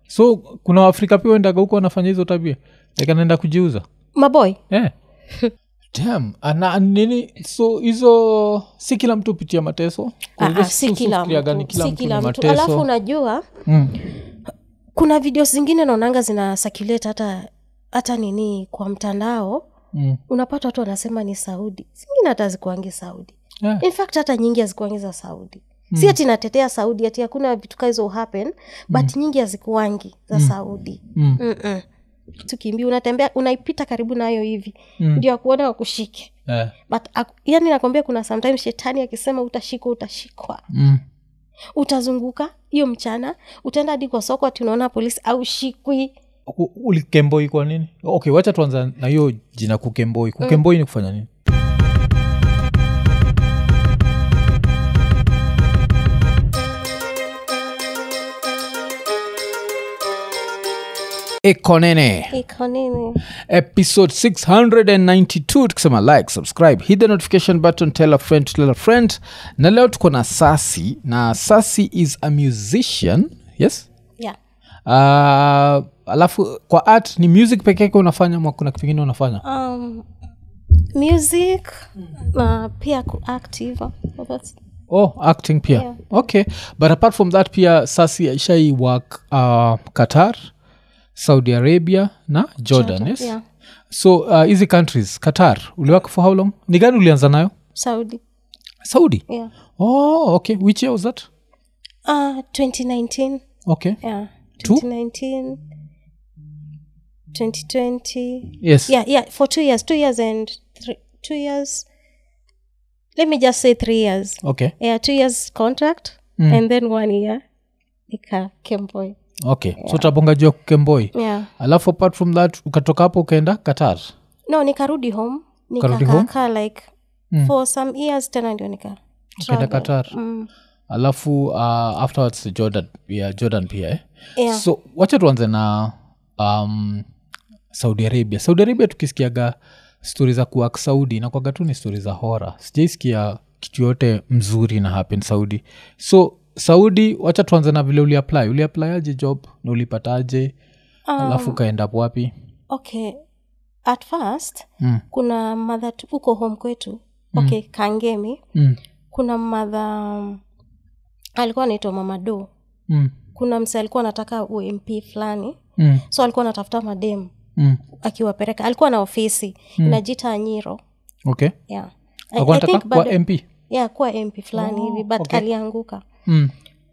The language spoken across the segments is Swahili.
so kuna waafrika pia wendaga huko wanafanya hizo tabia like anaenda kujiuza maboy yeah. Damn. Ana, nini so hizo si kila mtu hupitia mateso Ah, Kwa ah, hivyo si tu- kila tufikiria gani mtu kila si mtu kila ni mtu mateso. alafu unajua Mm. kuna video zingine naonanga zina circulate hata hata nini kwa mtandao Mm. unapata watu wanasema ni saudi zingine hata zikuangi saudi Yeah. in fact hata nyingi hazikuangi za saudi si ati natetea saudi ati hakuna vitu kaa hizo happen but nyingi hazikuangi za saudi Mm. Mm-mm. tukimbia unatembea unaipita karibu nayo hivi Mm. ndio akuona wakushike Yeah. but ak- yani nakwambia kuna sometimes shetani akisema utashikwa utashikwa Mm. utazunguka hiyo mchana utaenda hadi kwa soko ati unaona polisi au shikwi U- ulikemboi kwa nini okay wacha tuanza na hiyo jina kukemboi kukemboi ni kufanya nini ekonene iko nini episode 692 tukisema like subscribe hit the notification button tell a friend tell a friend na leo tuko na sasi na sasi is a musician yes yeah. uh, alafu kwa art ni music peke yake unafanya ma kuna kitu kingine unafanya um, music na pia kuactive That's- oh acting pia Yeah. okay but apart from that pia sasi aishai work uh, qatar saudi arabia na jordan yes yeah. so uh, hizi countries qatar uliwak for how long ni gani ulianza nayo saudi saudi yeah. oh okay which year was that uh, 2019 okay yeah Two? 2019 2020 yes yeah yeah for two years two years and three, two years let me just say three years okay yeah two years contract Mm. and then one year nika kemboy okay so tabonga juu ya kukemboi yeah alafu apart from that ukatoka hapo ukaenda qatar no nikarudi home Ukarudi home? nikakakaa like Mm. for some years tena ndio nika ukaenda travel. qatar mm. alafu uh, afterwards jordan pia jordan pia eh? yeah. so wacha tuanze na um, saudi arabia saudi arabia tukisikiaga stori za kuak saudi nakwaga tu ni stori za hora sijaisikia kitu yote mzuri na happen saudi so saudi wacha tuanze na vile uliapply uliapply aje job na ulipataje alafu ukaenda wapi okay at first mm. kuna madha tu- huko home kwetu okay kangemi Mm. kuna madha alikuwa anaitwa mamado Mm. kuna mse alikuwa anataka ump fulani Mm. so alikuwa anatafuta madem Mm. akiwapeleka alikuwa na ofisi mm. inajita anyiro okay yeah. I- alikuwa I think nataka kuwa bado- mp yeah, kuwa mp fulani hivi but okay. alianguka mm.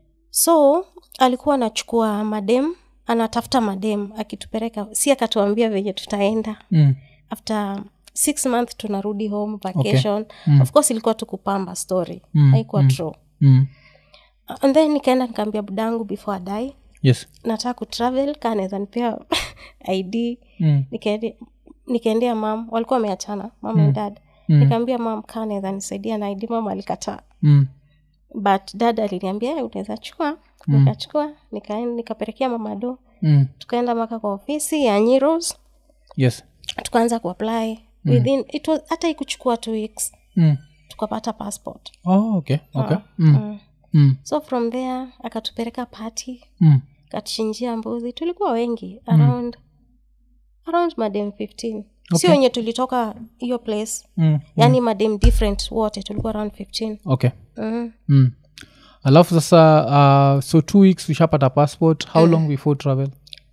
so alikuwa anachukua madem anatafuta madem akitupeleka si akatuambia venye tutaenda Mm. after six month tunarudi home vacation Mm. of course ilikuwa tukupamba story Mm, haikuwa true Mm. and then nikaenda nikaambia budangu before adai yes nataka kutravel kaa naweza nipea id mm. nikaende- nikaendea mam walikuwa wameachana mam and dad Mm. nikaambia mam kaa naweza nisaidia na id mam alikataa Mm. but dad aliniambia "Eh, unaweza chukua nikachukua nika- nikapelekea mamado Mm. tukaenda maka kwa ofisi ya nyiros yes tukaanza kuapply within it was hata ikuchukua two weeks mm. tukapata passport oh, okay okay mm. mm. Mm. so from there akatupeleka party Mm. akatuchinjia mbuzi tulikuwa wengi around around madem 15 sio wenye tulitoka hiyo place Mm. yani madem different wote tulikuwa around 15 okay mm. mm. alafu sasa uh, so two weeks ushapata passport how long before travel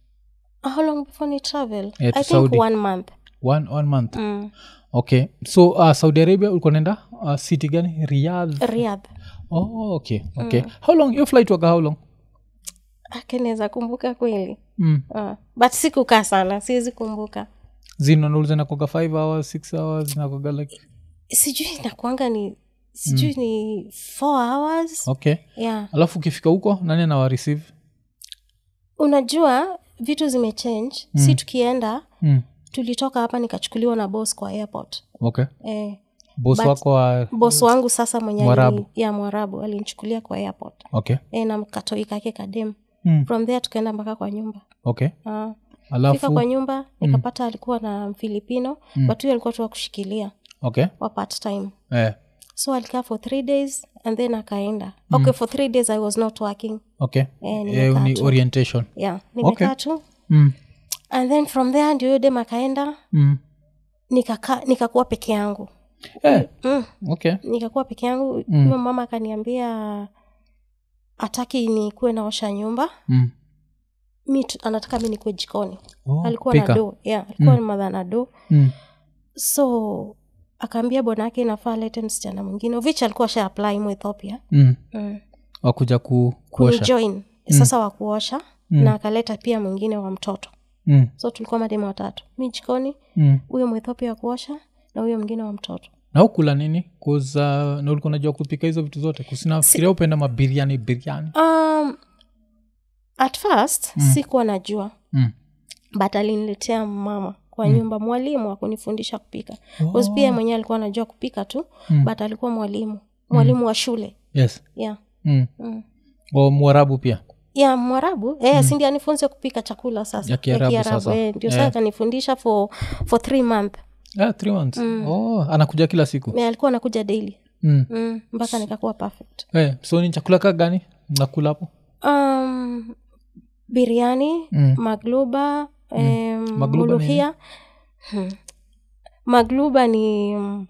how long before ni travel Yeah, to i think Saudi. one month one, one month mm. okay so uh, saudi arabia ulikuwa naenda uh, city gani riyadh riadh oh, okay okay how long your flight waga how long akeneza kumbuka kweli mm. uh, but sikukaa sana siwezi kumbuka zinanauliza nakoga five hours six hours nakoga like sijui nakuanga ni sijui ni four hours okay yeah alafu ukifika huko nani anawareceive unajua vitu zimechange mm. si tukienda mm. tulitoka hapa nikachukuliwa na bos kwa airport okay eh, bos But- wako wa bos wangu sasa mwenye Mwarabu. alini- ya mwarabu alinichukulia kwa airport okay e, na katoi kake kadem mm. from there tukaenda mpaka kwa nyumba okay uh, fika alafu kwa nyumba nikapata alikuwa na mfilipino mm. but huyo alikuwa tu wa kushikilia okay wa part time eh. so alikaa for three days and then akaenda okay for three days i was not working okay Eh, Eh, nimekaa ni tu. orientation yeah nimekaa tu mm. and then from there ndio huyo dem akaenda Mm. nikaka nikakuwa peke yangu Eh, mm. okay nikakuwa peke yangu Mm. huyo mama akaniambia ataki nikuwe naosha nyumba mm. mi tu- anataka mi nikuwe jikoni oh, alikuwa pika. na do yeah, alikuwa mm. madha na do mm. so akaambia bwanake inafaa lete msichana mwingine ovich alikuwa sha apply mu ethiopia mm. mm. wakuja ku, kuosha kunijoin sasa wa kuosha Mm. na akaleta pia mwingine wa mtoto mm. so tulikuwa mademu watatu mi jikoni mm. huyo mwethiopia wa kuosha na huyo mwingine wa mtoto na ukula nini kuza na ulikuwa najua kupika hizo vitu zote kusinafikiria upenda mabiriani biriani um, at first mm. sikuwa najua mm. but aliniletea mama kwa mm. nyumba mwalimu akunifundisha kupika oh. pia mwenyewe alikuwa anajua kupika tu mm. but alikuwa mwalimu mwalimu mm. wa shule yes yeah. mm. mm. o mwarabu pia ya mwarabu eh, mm. sindi anifunze kupika chakula sasa Ya Kiarabu sasa. eh, ndio Eh. saa akanifundisha for, for three month yeah, three months oh, anakuja kila siku Eh, alikuwa anakuja daily mm. mm, mpaka nikakuwa perfect eh, so ni chakula ka gani nakula hapo um, biriani Mm. magluba em, Magluba ni muluhia hmm. magluba ni um,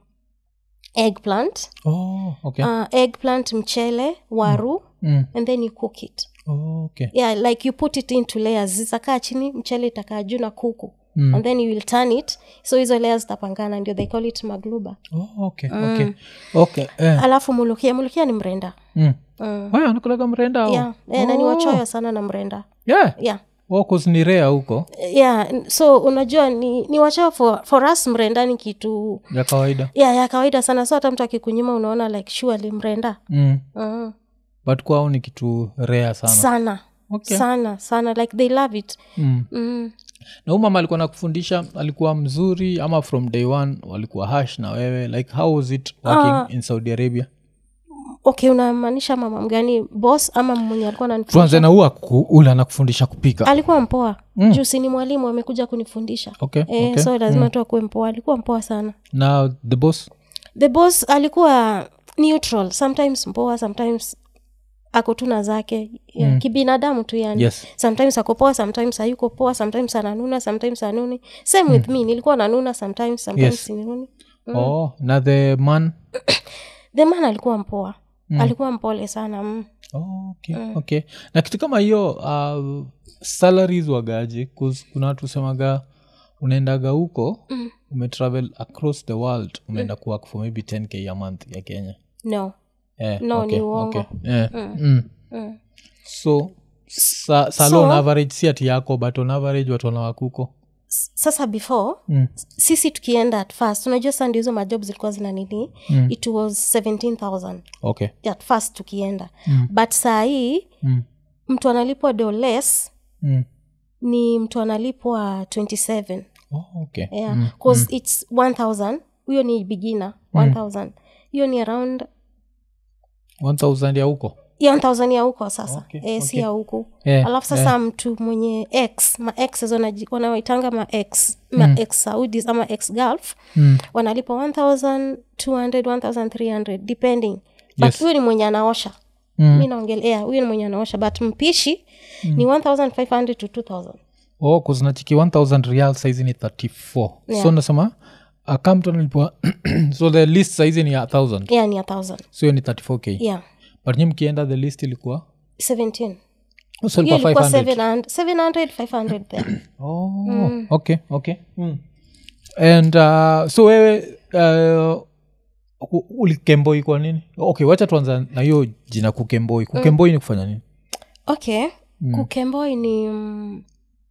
eggplant oh, okay uh, eggplant mchele waru mm. and then you cook it oh, okay yeah like you put it into layers zitakaa chini mchele itakaa juu na kuku Mm. and then you will turn it so hizo layers zitapangana ndio they call it magluba oh, okay okay okay eh. alafu mulukia mulukia ni mrenda mm. mm. Haya, anakulaga mrenda au? yeah. eh, na ni wachoyo sana na mrenda yeah. yeah oh, 'cause ni rea huko yeah so unajua ni, ni wachoyo for, for us mrenda ni kitu ya kawaida yeah, ya kawaida sana so hata mtu akikunyuma unaona like surely mrenda mm. mm. but kwao ni kitu rea sana sana okay. sana sana like they love it mm. mm. na huu mama alikuwa nakufundisha alikuwa mzuri ama from day one walikuwa hash na wewe like how was it working in saudi arabia okay unamaanisha mama mgani boss ama mwenye alikuwa ananifundisha tuanze na huu aku- ule anakufundisha kupika alikuwa mpoa Mm. mm. juu si ni mwalimu amekuja kunifundisha okay, eh, okay. so lazima tu akuwe mpoa alikuwa mpoa sana na the boss the boss alikuwa neutral sometimes mpoa sometimes ako tu na zake yeah, Mm. kibinadamu tu yani yes sometimes ako poa sometimes hayuko poa sometimes ananuna sometimes anuni same with me nilikuwa nanuna sometimes sometimes Yes. sinununi oh na the man the man alikuwa mpoa mm. alikuwa mpole sana mm. oh, okay, okay na kitu kama hiyo uh, salaries wagaje 'Cause kuna watu semaga unaendaga huko Mm. umetravel across the world umeenda mm. kuwork for maybe 10k a month ya kenya no eh, No, okay, ni uongo. okay. Eh, mm. mm. so sa, salo So- on average si ati yako but on average watu wanawakuko S- sasa before mm. sisi tukienda at first unajua sa ndio hizo majob zilikuwa zina nini Mm. it was 17000 okay at first tukienda Mm. but saa hii mm. mtu analipwa do less Mm. ni mtu analipwa 27 Oh, okay yeah mm. cause its 1000 huyo ni beginner 1000 hiyo ni around 1000 ya huko hiyo 1000 ya huko sasa Okay, eh, si okay. ya huku Eh, alafu sasa mtu mwenye x ma x wanaji- wanawaitanga ma x ma x saudis ama x gulf mm. wanalipa 1200 1300 depending but Yes. huyo ni mwenye anaosha Mm. mi naongelea huyo ni mwenye anaosha but mpishi ni 1500 to 2000 oh kuzinachiki 1000 real saizi ni 34 Yeah. so nasema akamtu analipwa so the list saizi ni ya 1000 yeah ni a 1000 so hiyo ni 34k yeah but nyi mkienda the list ilikuwa 17 oh, so hiyo ilikuwa ilikuwa 500 700 700 500 there oh, okay okay mm. and uh, so wewe uh, u- ulikemboi kwa nini okay wacha tuanza na hiyo jina kukemboi kukemboi ni kufanya nini okay Mm. kukemboi ni mm,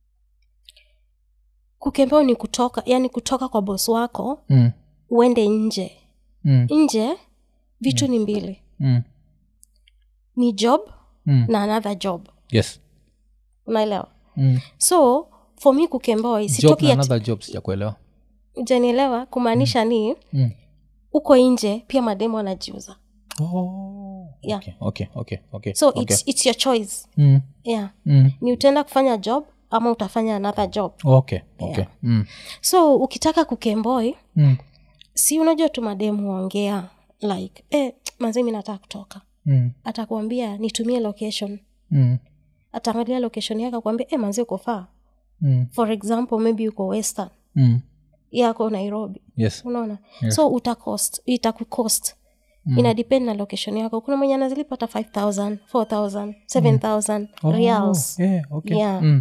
kukemboi ni kutoka yani kutoka kwa bos wako mm. uende nje Mm. nje vitu ni mbili Mm. ni job Mm. na another job yes unaelewa mm. so for me kukemboi job sitoki na ati- another job sijakuelewa ujanielewa kumaanisha ni mm. uko nje pia mademu wanajiuza oh. Yeah. okay, okay, okay, okay, so okay. it's, it's your choice Mm. yeah Mm. ni utaenda kufanya job ama utafanya another job okay okay mm. so ukitaka kukemboi Mm. si unajua tu mademu huongea like eh, manzi mi nataka kutoka mm, atakuambia nitumie location mm, ataangalia location yake akuambia eh, manzi uko faa mm, for example maybe uko western mm. yako nairobi yes unaona Yeah. so utacost itakucost mm. ina depend na location yako kuna mwenye anazilipa hata 5000 4000 7000 Oh, reals yeah, okay. Yeah. Mm,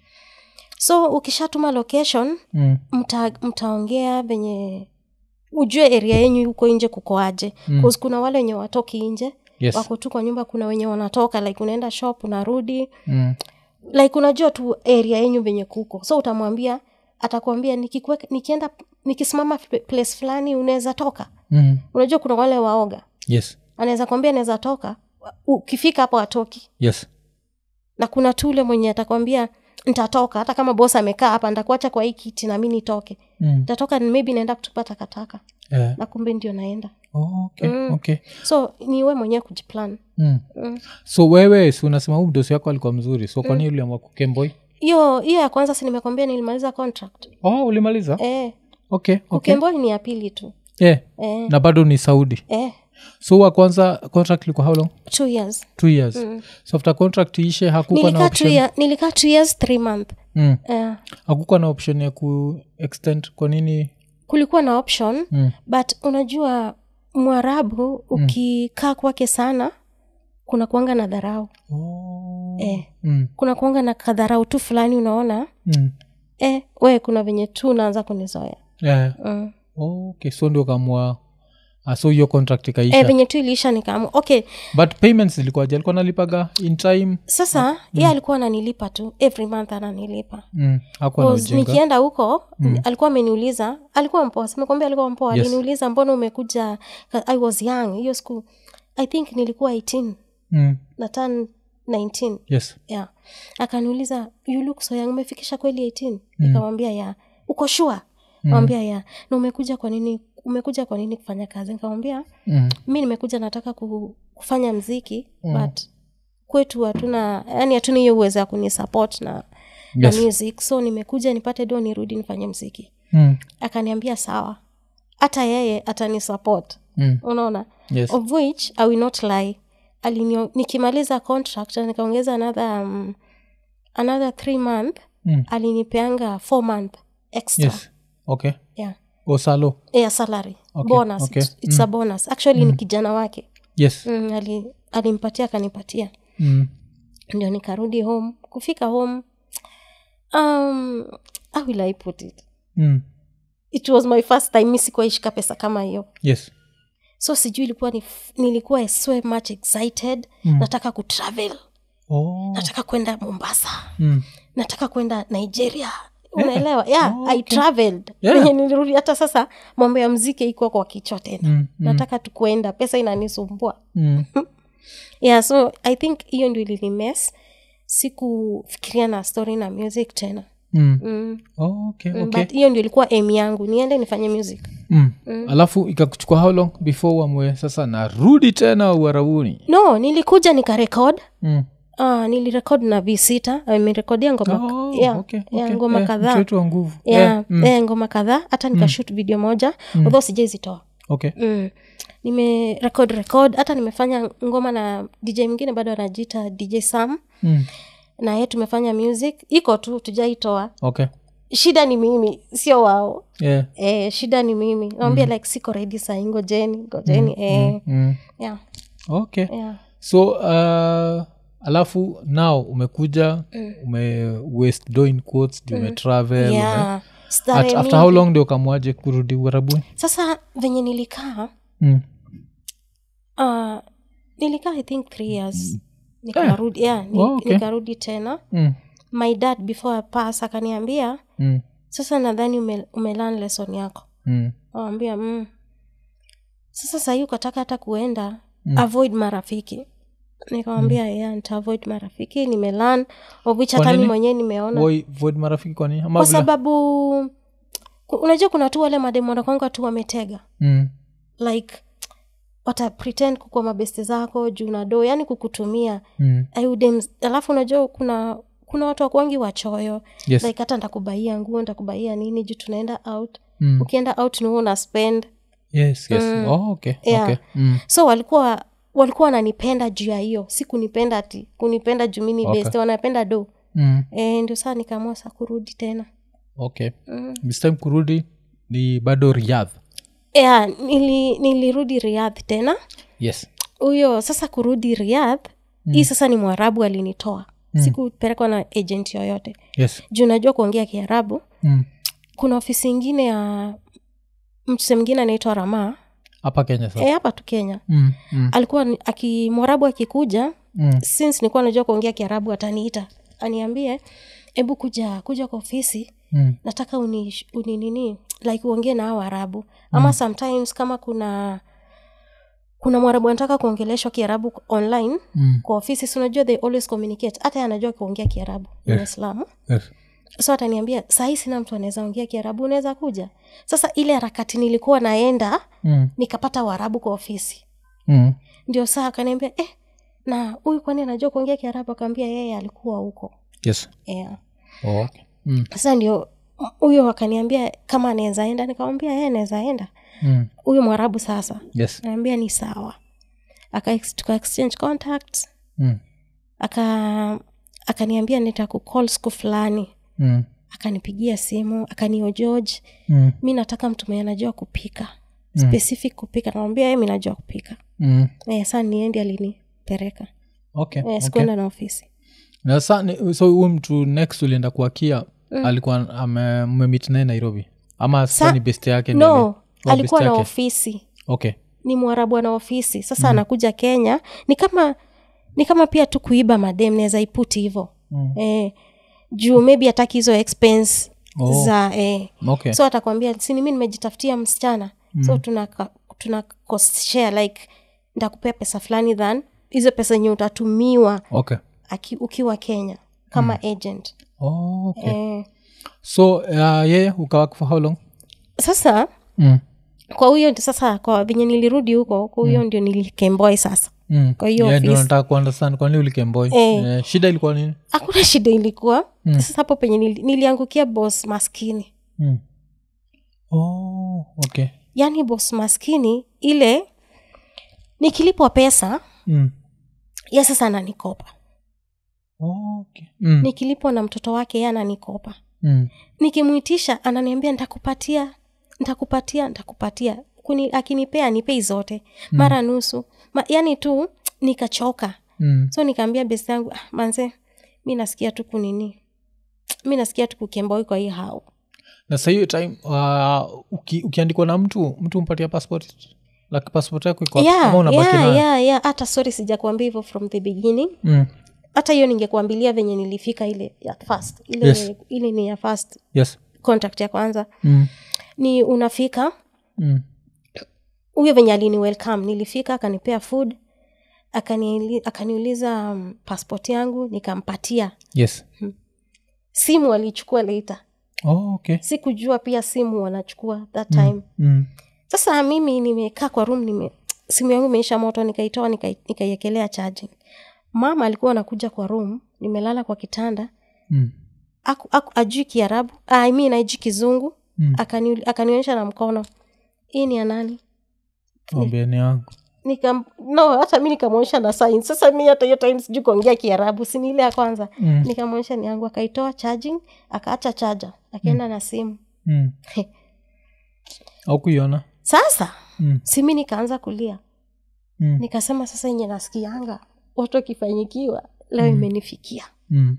so ukishatuma location mm, mta, mtaongea venye ujue area yenyu huko nje kukoaje mm. kuna wale wenye watoki nje yes wako tu kwa nyumba kuna wenye wanatoka like unaenda shop unarudi mm, like unajua tu area yenyu venye kuko so utamwambia atakwambia nikikuweka nikienda nikisimama f- place fulani unaweza toka mm, unajua kuna wale waoga yes anaweza kwambia anaweza toka ukifika hapo atoki yes na kuna tu ule mwenye atakwambia ntatoka hata kama bos amekaa hapa ntakuacha kwa hii kiti nami nitoke mm, ntatoka maybe naenda kutupa takataka yeah. na kumbe ndio naenda oh, okay, Mm. okay. so ni we mwenyewe kujiplan Mm. Mm. so wewe si unasema huu mdosi wako alikuwa mzuri so kwani mm. uliamua kukemboi hiyo hiyo ya kwanza si nimekwambia nilimaliza contract oh ulimaliza eh, okay, okay. kukemboi ni ya pili tu yeah. eh, na bado ni saudi eh, so wa kwanza contract ilikuwa how long two years two years so after contract ishe hakukuwa na nilikaa two, option year, nilikaa two years three month mm. eh, hakukuwa na option ya ku extend kwa nini kulikuwa na option mm. but unajua mwarabu ukikaa kwake sana kuna kuanga na dharau oh. eh, mm. kuna kuanga na kadharau tu fulani unaona Mm. eh, we kuna venye tu unaanza kunizoea Yeah. mm. Oh, okay so ndio kamua ah, so hiyo contract ikaisha eh, venye tu iliisha nikaamu okay but payments zilikuwaje alikuwa nalipaga in time sasa ye alikuwa ananilipa tu every month ananilipa mm. hakuwa na 'Cause ujinga nikienda huko alikuwa ameniuliza alikuwa mpoa simekwambia alikuwa mpoa Yes. aliniuliza mbona umekuja ka- i was young hiyo siku i think nilikuwa 18 mm. na turn 19 yes yeah akaniuliza you look so young umefikisha kweli 18 nikamwambia ya uko shua nawambia ya na umekuja kwa nini umekuja kwa nini kufanya kazi nikamwambia mm. mi nimekuja nataka ku, kufanya mziki mm. but kwetu hatuna yani hatuna hiyo uwezo ya kunisupport na, Yes. na music so nimekuja nipate do nirudi nifanye mziki Mm. akaniambia sawa hata yeye atanisupport Mm. unaona yes of which i will not lie Alinio, nikimaliza contract na nikaongeza another um, another three month Mm. alinipeanga four month extra yes okay yeah osalo yeah, salary Okay, bonus okay. it's, it's a bonus actually ni kijana wake yes mm, ali, alimpatia akanipatia mm. ndio nikarudi home kufika home um, how will i put it Mm. it was my first time mi sikuwaishika pesa kama hiyo yes so sijui ilikuwa ni, nilikuwa so much excited mm. nataka kutravel oh. nataka kwenda mombasa mm. nataka kwenda nigeria unaelewa yeah, i traveled Yeah. Venye nilirudi hata sasa mambo ya mziki iko kwa kichwa tena Mm. nataka tukwenda pesa inanisumbua Mm. yeah so i think hiyo ndio ilinimes sikufikiria na story na music tena Mm. mm. Oh, okay, Mm, okay. but hiyo ndio ilikuwa em yangu niende nifanye music Mm. alafu ikakuchukua how long before uamue sasa narudi tena uarabuni no nilikuja nikarekod mm. uh, nilirekod na v sita amerekodia ngoma oh, yeah, okay, yeah, okay. ngoma Eh, kadhaa mchezo wa nguvu yeah, Eh, mm. eh, ngoma kadhaa hata nikashut video moja mm. although sijaizitoa okay mm. nimerekod rekod hata nimefanya ngoma na dj mwingine bado anajiita dj sam mm. na ye tumefanya music iko tu tujaitoa okay shida ni mimi sio wao yeah. eh, shida ni mimi nawambia like siko redi sahii ngojeni ngojeni eh, mm. yeah, okay yeah. so uh, alafu now umekuja ume waste do in quotes mm. umetravel ume, yeah. at, Starehe after mingi. how long ndio ukamwaje kurudi uarabuni sasa venye nilikaa mm. uh, nilikaa i think three years nikarudi yeah, ni, Oh, okay. nikarudi tena Mm. my dad before I pass akaniambia Mm. sasa nadhani ume, umelan lesson yako Mm. awambia mm. sasa sahii ukataka hata kuenda mm. avoid marafiki nikamwambia mm. yeah, nita avoid marafiki nimelan of which Kwa hata mi nini? mwenyewe nimeona Woi, void marafiki kwa nini ama kwa vile- sababu ku- unajua kuna tu wale mademu wanakwanga tu wametega mm. like wata pretend kukua mabeste zako juu na doo yani kukutumia Mm. Ayudem- alafu unajua kuna kuna watu wakwangi wachoyo yes like hata ntakubaia nguo ntakubaia nini juu tunaenda out mm. ukienda out ni wewe una spend yes yes oh, okay Yeah. okay mm. so walikuwa walikuwa wananipenda juu ya hiyo si kunipenda ati kunipenda juu mini Okay. best wanapenda do Mm. e, ndio saa nikaamua sa kurudi tena okay mm. this time kurudi ni bado riadh yeah, nili, nilirudi riadh tena yes huyo sasa kurudi riadh mm. hii sasa ni mwarabu alinitoa mm. sikupelekwa na agent yoyote yes juu najua kuongea kiarabu mm. kuna ofisi ingine ya mtuse mwingine anaitwa ramaa hapa kenya sasa e, hapa tu kenya mm. Mm. alikuwa ni- aki mwarabu akikuja Mm. since nilikuwa najua kuongea kiarabu ataniita aniambie hebu kuja kuja kwa ofisi Mm. nataka uni, uni nini like uongee na hao waarabu ama mm. sometimes kama kuna kuna mwarabu anataka kuongeleshwa kiarabu online Mm. kwa ofisi si unajua they always communicate hata yeye anajua kuongea kiarabu Yes. mwislamu yes so ataniambia sahii sina mtu anaweza ongea kiarabu unaweza kuja sasa ile harakati nilikuwa naenda mm. nikapata waarabu kwa ofisi Mm. ndio saa akaniambia eh, na huyu kwani anajua kuongea kiarabu akaambia yeye alikuwa huko yes yeah. oh, okay mm. sasa ndio huyo akaniambia kama anaweza enda nikamwambia yeye anaweza enda Mm. huyu mwarabu sasa yes naambia ni sawa aka tuka exchange contacts mm. aka akaniambia nitakukol siku fulani Mm. akanipigia simu akanio george Mm. mi nataka mtu mwenye anajua kupika specific kupika namwambia mi najua kupika Mm. e, saa niendi alinipeleka okay, e, okay. sikuenda na ofisi na sa ni- so huyu mtu next ulienda kuakia mm. alikuwa ame- mmemit naye nairobi ama sa ni best yake ndio no ni- oh, alikuwa best na yake. ofisi okay ni mwarabu ana ofisi sasa mm. anakuja kenya ni kama ni kama pia tu kuiba madem naweza iputi hivo Mm. eh, juu maybe hataki hizo expense Oh. za eh. okay so atakwambia sini mi nimejitafutia msichana mm. so tuna, ka- tuna cost share like ntakupea pesa fulani than hizo pesa enye utatumiwa okay aki, ukiwa kenya kama mm. agent oh, okay eh, so uh, yeye ukawak for how long sasa mm. kwa huyo ndio sasa kwa venye nilirudi huko kwa huyo ndio nilikemboy sasa Mm. Kwa hiyo Yeah, ndio office- nataka kuundestand kwani ulikemboy Eh. Eh, shida ilikuwa nini hakuna shida ilikuwa mm. sasa hapo penye nili, niliangukia bos maskini mm. oh, okay yaani bos maskini ile nikilipwa pesa mm. ye sasa ananikopa oh, okay mm. nikilipwa na mtoto wake ye ananikopa Mm. nikimwitisha ananiambia ntakupatia ntakupatia ntakupatia Kuni, akinipea nipei zote mara nusu Ma, yani tu nikachoka Mm. so nikaambia besi yangu ah, manze mi nasikia tu kunini mi nasikia tu kukemboi kwa hii hao na sa hiyo time uh, uki, ukiandikwa na mtu mtu mpatia passport like passport yako iko wapi? yeah, Ama unabaki yeah, nayo? yeah, yeah. hata sorry sijakuambia hivyo from the beginning Mm. hata hiyo ningekuambilia venye nilifika ile ya first ile, Yes. ile ni ya first yes contact ya kwanza mm. ni unafika Mm. huyo venye alini welcome nilifika akanipea food akaniuli- akaniuliza um, passport yangu nikampatia yes simu alichukua later oh, okay sikujua pia simu wanachukua that time mm. sasa mimi nimekaa kwa room nime simu yangu imeisha moto nikaitoa nikai- nikaiekelea charging mama alikuwa anakuja kwa room nimelala kwa kitanda Mm. aku, aku, ajui kiarabu I mean ajui kizungu Mm. Akani- akanionyesha na mkono hii ni ya nani Mwambieni wangu Nikam, no hata mi nikamwonyesha na sign sasa mi hata hiyo time sijui kuongea kiarabu sini ile ya kwanza Mm. nikamwonyesha ni yangu akaitoa charging akaacha chaja akaenda na simu mm. au kuiona sasa mm. simi nikaanza kulia mm. nikasema sasa yenye nasikianga watu wakifanyikiwa leo imenifikia mm.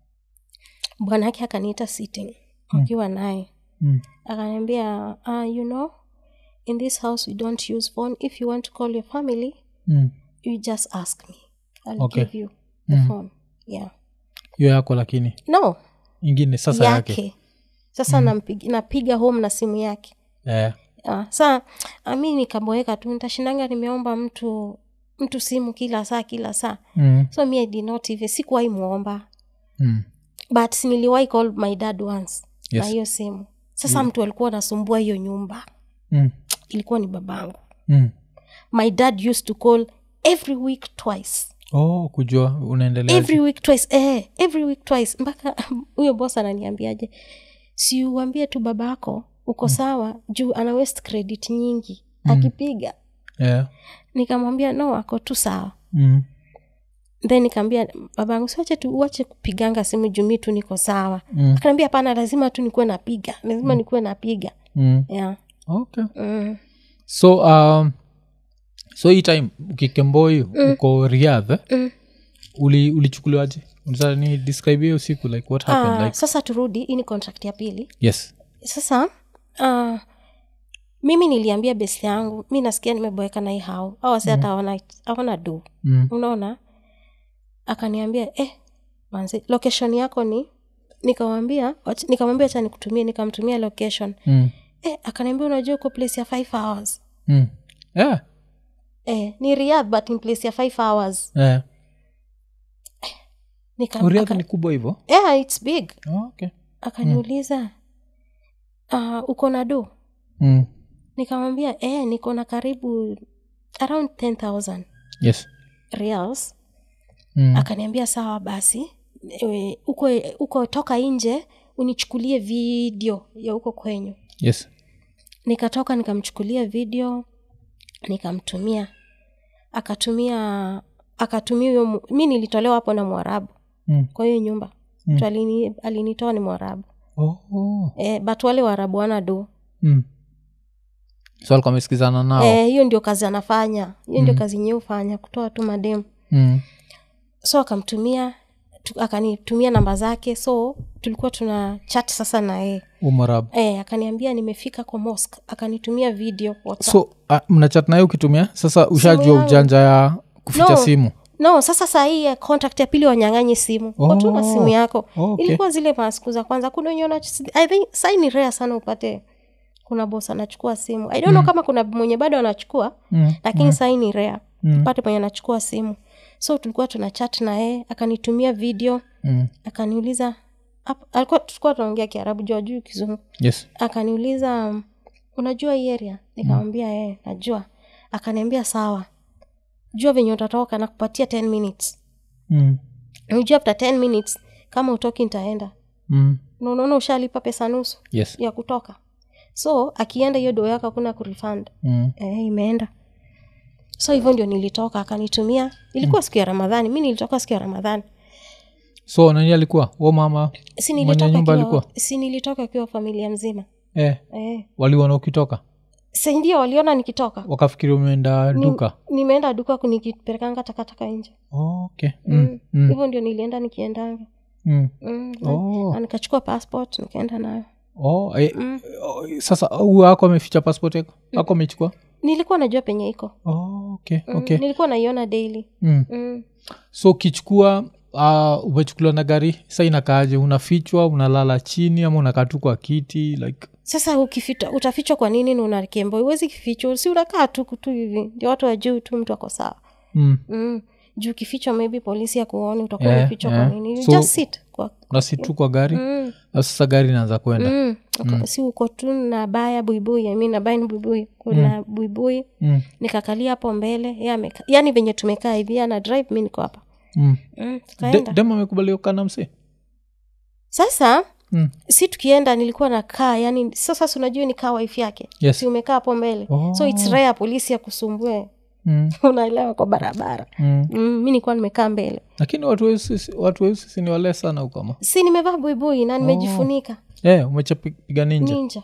bwanake akaniita sitting akiwa naye mm. akaniambia uh, you know in this house we don't use phone if you want to call your family mm. you just ask me I'll Okay. give you the phone yeah hiyo yako lakini no ingine sasa yake, yake sasa nampig, napiga home na simu yake Eh. uh, saa ah, mi nikaboeka tu nitashindanga nimeomba mtu mtu simu kila saa kila saa Mm. so mi I did not even sikuwahi mwomba Mm. but niliwahi call my dad once Yes. na hiyo simu sasa mtu alikuwa anasumbua hiyo nyumba Mm. ilikuwa ni babangu Mm. my dad used to call every week twice oh kujua unaendelea every week twice eh, every week twice mpaka huyo bos ananiambiaje si uambie tu babako uko sawa juu ana west credit nyingi akipiga yeah. nikamwambia no ako tu sawa mm. then nikaambia babangu siwache tu uache kupiganga simu jumii tu niko sawa Mm. akaniambia hapana lazima tu nikuwe napiga lazima nikuwe napiga Mm. yeah. okay mm. so um, so hii time ukikemboi uko riadh Mm. uli ulichukuliwaje Unaweza ni describe hiyo siku like what happened Ah, like sasa turudi hii ni contract ya pili yes sasa uh, mimi niliambia besi yangu mi nasikia nimeboeka na hii hao au wasi hata awana awana do mm. unaona akaniambia eh, manzi location yako ni nikamwambia wach- nikamwambia cha nikutumie nikamtumia location Mm. eh, akaniambia unajua uko place ya five hours Mm. yeah. eh, ni riadh but in place ya five hours yeah. Nika- uriadh aka- ni kubwa hivyo yeah, it's big oh, okay. akaniuliza uh, uko na do mm. nikamwambia eh, niko na karibu around 10000 yes reals mm. akaniambia sawa basi e, uko, uko toka nje unichukulie video ya huko kwenyu yes nikatoka nikamchukulia video nikamtumia akatumia akatumia huyo mu- mi nilitolewa hapo na mwarabu mm. kwa hiyo nyumba Mm. mtu alini, alinitoa ni mwarabu oh, oh. e, but wale waarabu wana do mm. so alikuwa amesikizana nao Eh, hiyo ndio kazi anafanya hiyo ndio kazi nyee hufanya kutoa tu mademu mm. so akamtumia tu, akanitumia namba zake so tulikuwa tuna chat sasa na yeye umarabu e, akaniambia nimefika kwa mosque akanitumia video WhatsApp. so uh, mnachat naye ukitumia sasa ushajua yangu. ujanja ya kuficha No. simu no sasa sahii ya contact ya pili wanyang'anyi simu oh. tu na Oh. simu yako Oh, okay. ilikuwa zile masiku za kwanza kuna wenye wana- i think sahii ni rea sana upate kuna bos anachukua simu i don't know kama kuna mwenye bado anachukua mm. lakini mm. sahii ni rea Mm. upate mwenye anachukua simu so tulikuwa tuna chat na yeye akanitumia video Mm. akaniuliza ap- alikuwa tulikuwa tunaongea kiarabu juu ajui kizungu yes akaniuliza um, unajua hii area nikamwambia yeye najua akaniambia sawa jua venye utatoka na kupatia 10 minutes mm. unajua after 10 minutes kama utoki nitaenda Mm. na unaona ushalipa pesa nusu yes ya kutoka so akienda hiyo doo yako hakuna kurefund mm. eh, imeenda so hivyo ndio nilitoka akanitumia ilikuwa siku ya ramadhani mi nilitoka siku ya ramadhani so nani alikuwa wo mama si Mwenye nilitoka nyumba kiwa, alikuwa? si nilitoka kiwa familia mzima eh, eh. waliona ukitoka si ndio waliona nikitoka wakafikiri umeenda Ni- duka nimeenda duka ku- nikipelekanga takataka nje oh, okay mm. Mm. Mm. hivyo ndio nilienda nikiendanga Mm. mm. na- Oh. na nikachukua passport nikaenda nayo Oh, eh, Mm. oh, sasa huyu ako ameficha passport yako ako amechukua nilikuwa najua penye iko oh, okay, mm. okay. nilikuwa naiona daily Mm. mm. so ukichukua uh, umechukuliwa na gari sa inakaaje unafichwa unalala chini ama unakaa tu kwa kiti like sasa ukifita utafichwa kwa nini na unakembo huwezi kifichwa si unakaa tu tu hivi ndio watu wajuu tu mtu ako sawa mm. mm. juu ukifichwa maybe polisi akuoni utakuwa Yeah, umefichwa yeah. kwa nini You So- just sit kwa nasi tu kwa gari mm. na sasa gari inaanza kwenda Mm. Uko- si uko tu na baya buibui I mean, na baya ni buibui kuna buibui mm. nikakalia hapo mbele yeye ameka- yaani venye tumekaa hivi yeye ana drive mi niko hapa mm. mm. De- tukaenda dem amekubaliwa kana msi sasa mm. si tukienda nilikuwa nakaa yani sasa si unajua ni kaa wife yake Yes. si umekaa hapo mbele Oh. so its rare polisi akusumbue mm. unaelewa kwa barabara mm. mm, mi nilikuwa nimekaa mbele lakini watu weusi watu weusi si ni wale sana ukama si nimevaa buibui na nimejifunika eh, umechapiga ninja ninja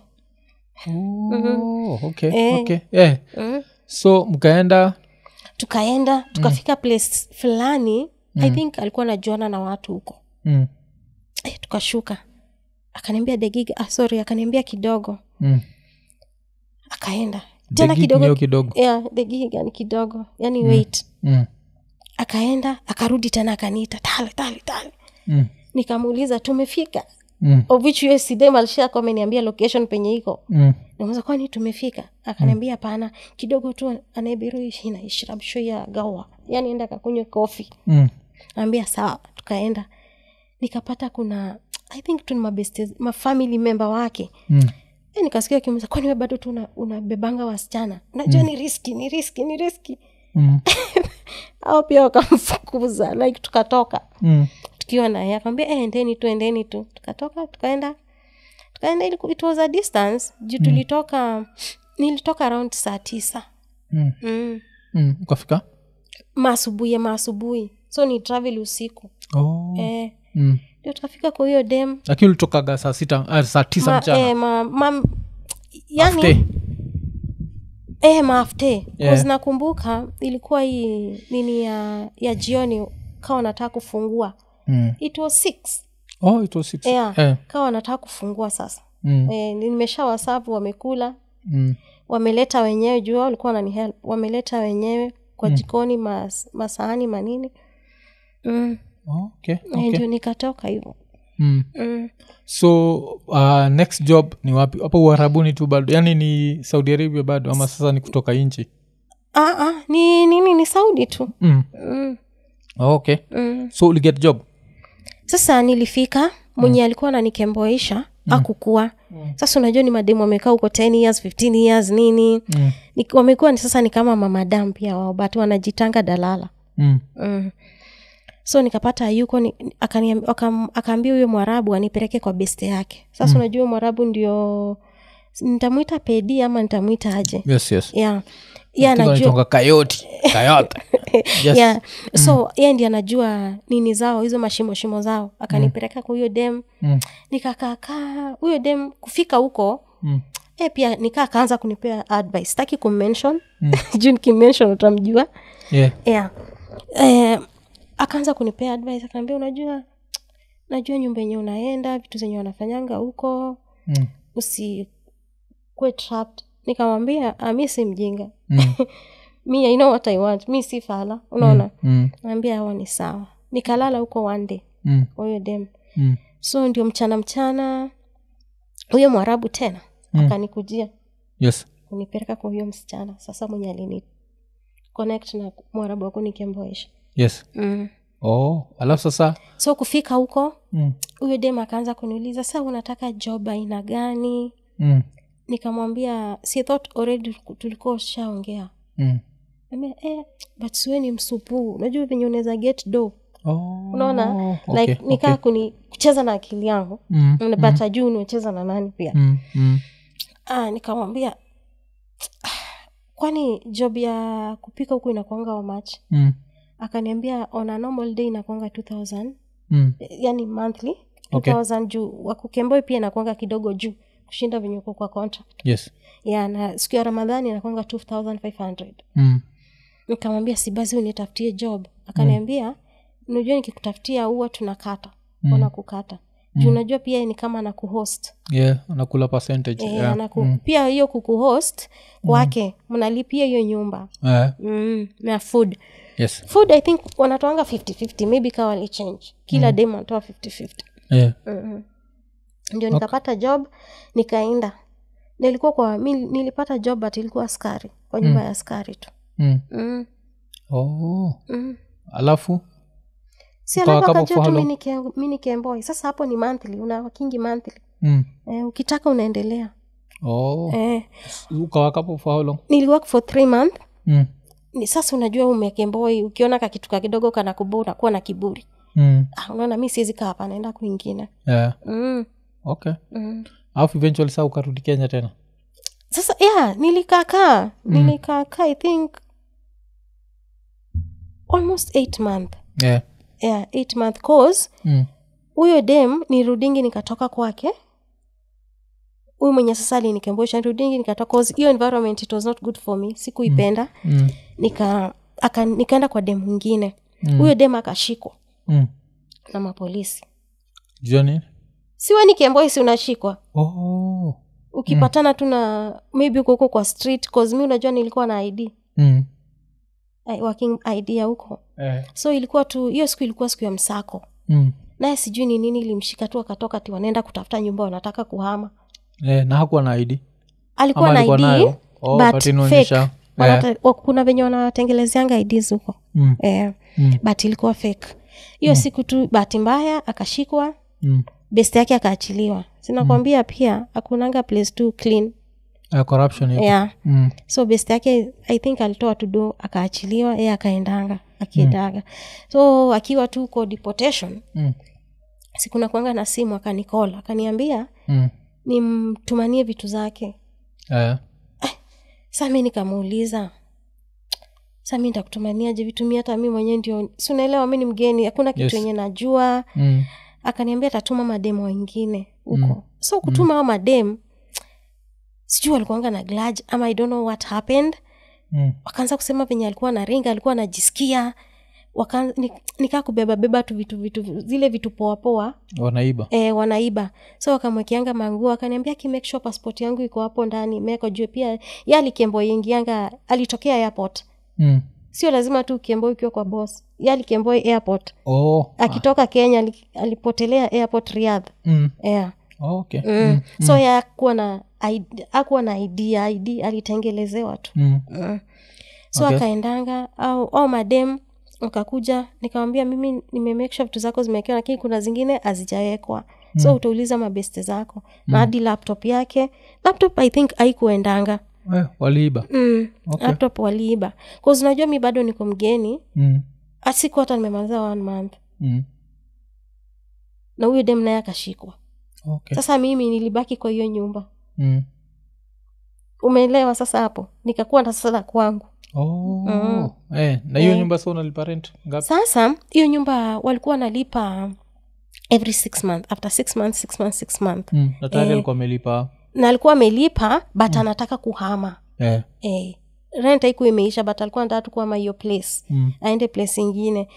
oh, okay, Eh. okay. Eh. mm. so mkaenda tukaenda tukafika place fulani i think alikuwa najuana na watu huko mm. eh, tukashuka akaniambia degiga ah, sorry akaniambia kidogo Mm. akaenda The tena gig kidogo niyo kidogo yeah, degiga ni kidogo yani wait mm. akaenda akarudi tena akaniita tale tale tale Mm. nikamuuliza tumefika Mm. of which USCDM alishako ameniambia location penye iko Mm. nimuza kwani tumefika akaniambia hapana kidogo tu anaebiruishi na ishrab shoya gawa yani enda kakunywe kofi Mm. ambia sawa tukaenda nikapata kuna i think tu ni mabeste mafamily member wake Mm. e, nikasikia kimuza kwani we bado tu una- unabebanga wasichana unajua ni riski ni riski ni riski Mm. au pia wakamfukuza like tukatoka Mm. tukiwa naye akamwambia eh, endeni tu endeni tu tukatoka tukaenda tukaenda ili it was a distance juu tulitoka nilitoka around saa tisa mm. mm. Mm. ukafika maasubuhi ya maasubuhi so ni travel usiku oh. eh, mm. ndio tukafika kwa hiyo dem lakini ulitokaga saa sita ah, saa tisa ma, mchana eh, ma, ma, yani After. eh, maafte Yeah. yeah. nakumbuka ilikuwa hii nini ya ya jioni kawa nataka kufungua mm. it was six oh, it was six. yeah. Eh. kawa nataka kufungua sasa Mm. eh, nimesha wasapu wamekula Mm. wameleta wenyewe juu wao walikuwa wanani help wameleta wenyewe kwa jikoni mas, masahani manini mm. Oh, okay. Eh, okay. ndio nikatoka hivyo Mm. mm. so uh, next job ni wapi hapo uharabuni tu bado yani ni saudi arabia bado ama sasa ni kutoka nchi ah, ah, ni nini ni saudi tu mm. mm. oh, okay Mm. so uliget job sasa nilifika mwenye alikuwa nanikemboisha mm. akukua mm. sasa unajua ni mademu wamekaa huko 10 years 15 years nini mm. ni, wamekuwa ni sasa ni kama mamadam pia wao but wanajitanga dalala Mm. mm. so nikapata yuko ni, akaniam- akam- akaambia huyo mwarabu anipeleke kwa beste yake sasa mm. unajua huyo mwarabu ndio nitamwita pedi ama nitamwita aje yes yes yeah. ye Kitu anajua wanaitwanga kayoti kayote yes. yeah. so ye ndi anajua nini zao hizo mashimo shimo zao akanipeleka kwa huyo dem Mm. nikakaakaa huyo dem kufika huko Mm. e pia nikaa akaanza kunipea advice sitaki kummention juu nikimention utamjua yeah. yeah. eh, akaanza kunipea advice akaambia unajua najua nyumba yenye unaenda vitu zenye wanafanyanga huko mm. usikue trapped nikamwambia ah, mi si mjinga Mm. mi I know what I want mi si fala unaona Mm. naambia hawa ni sawa nikalala huko one day Mm. kwa huyo dem Mm. so ndio mchana mchana huyo mwarabu tena Mm. akanikujia yes kunipeleka kwa huyo msichana sasa mwenye alini connect na mwarabu wako nikemboesha yes mm. oh alafu sasa so kufika huko mm. huyo dem akaanza kuniuliza sa unataka job aina gani Mm. nikamwambia si thought already tulikuwa ushaongea Mm. Ambia, eh, but siwe ni msupuu unajua venye unaweza get do Oh, unaona okay, like nikaa okay. kuni kucheza na akili yangu Mm, but ajuu niwecheza na nani pia mm, mm. ah, nikamwambia "Ah, kwani job ya kupika huku inakwanga wamachi Mm, akaniambia on a normal day inakwanga 2000 mm. yani monthly Okay. 2000 juu wakukemboi pia inakwanga kidogo juu kushinda venye uko kwa contract yes ya na siku ya ramadhani inakwanga 2500 mm. nikamwambia si basi unitafutie job akaniambia unajua nikikutafutia huwa tunakata mm. wanakukata juu unajua pia ni kama na kuhost yeah anakula percentage e, yeah. anaku, pia hiyo kukuhost kwake mnalipia hiyo nyumba Eh, mm, na food yes food i think wanatoanga 5050 maybe kawa walichange kila mm. dem anatoa 5050 yeah. mm-hmm. ndio nikapata job nikaenda nilikuwa kwa mi, nilipata job but ilikuwa askari kwa nyumba ya askari tu mm. mm. oh Mm. alafu si Ukawa alafu kama akajua tu follow? mi nike- mi nikemboi sasa hapo ni monthly una wakingi monthly mm. eh, ukitaka unaendelea oh eh, ukawakapo for how long niliwork for three month mm. ni sasa unajua umekemboi ukiona kakituka kidogo kana kubo unakuwa na kiburi Mm. ah, unaona mi siwezi kaa hapa naenda kwingine yeah. mm. okay mm. alafu eventually saa ukarudi kenya tena sasa yeah nilikaakaa nilikaakaa i think almost eight month yeah. yeah eight month cause mm. huyo dem nirudingi nikatoka kwake huyu mwenye sasa alinikembosha nirudingi nikatoka cause hiyo environment it was not good for me sikuipenda Mm. nika aka, nikaenda kwa dem mwingine huyo dem akashikwa Mm. na mapolisi jua nini siwe ni kemboisi unashikwa oh. ukipatana tu na maybe uko huko kwa street cause mi unajua nilikuwa na id mm. I- working id ya huko eh. so ilikuwa tu hiyo siku ilikuwa siku ya msako mm. naye sijui ni nini ilimshika tu akatoka ti wanaenda kutafuta nyumba wanataka kuhama eh, na hakuwa na id alikuwa Ama na alikuwa id nayo? Oh, but but inaonyesha- fake. Wanata- wa- kuna venye wanatengenezeanga ids huko mm. eh, Mm. but ilikuwa fake hiyo siku tu bahati mbaya akashikwa Mm. best yake akaachiliwa sinakwambia pia akunanga place tu clean Eh, corruption iko. yeah mm. so best yake i think alitoa tudo akaachiliwa ye akaendanga akiendaga so akiwa tu ko deportation Mm. sikuna kuanga na simu akanikola akaniambia Mm. nimtumanie vitu zake Eh. sa mi nikamuuliza sa mi ntakutumaniaje vitu mi hata mi mwenyewe ndio si unaelewa mi ni mgeni hakuna kitu Yes. yenye najua mm. akaniambia atatuma mademu wengine huko mm. so kutuma mm. ao madem sijui walikuanga na glaj ama i don't know what happened Mm. wakaanza kusema venye alikuwa na ringa alikuwa anajisikia Waka- ni- nikaa kubebabeba tu vitu vitu zile vitu poapoa wanaiba e, wanaiba so wakamwekeanga manguo akaniambia kimake sure passport yangu iko hapo ndani meko juu pia ye alikembo ingianga alitokea airport mm. sio lazima tu ukiembo ukiwa kwa boss ye alikembo airport oh. akitoka kenya ali- alipotelea airport riadh mm. yeah. oh, okay mm. mm. so ye akuwa na ID akuwa na id id alitengelezewa tu Mm. mm. so Okay. akaendanga au, au madem wakakuja nikamwambia mimi nimemake sure vitu zako zimewekewa lakini kuna zingine hazijawekwa so utauliza mabeste zako na hadi laptop yake laptop i think aikuendanga Eh, waliiba mm. Okay. laptop waliiba bcause unajua mi bado niko mgeni mm. asiku hata nimemaliza one month Mm. na huyo dem naye akashikwa okay sasa mimi nilibaki kwa hiyo nyumba mm. umeelewa sasa hapo nikakuwa na sasa la kwangu oh. Mm. eh, na hiyo Eh. nyumba sa unalipa rent ngapi sasa hiyo nyumba walikuwa wanalipa every six month after six months six months six month mm. na tayari Eh. alikuwa amelipa na alikuwa amelipa but anataka kuhama eh. eh, rent haiku imeisha but alikuwa anataka tu kuhama hiyo place mm. aende place ingine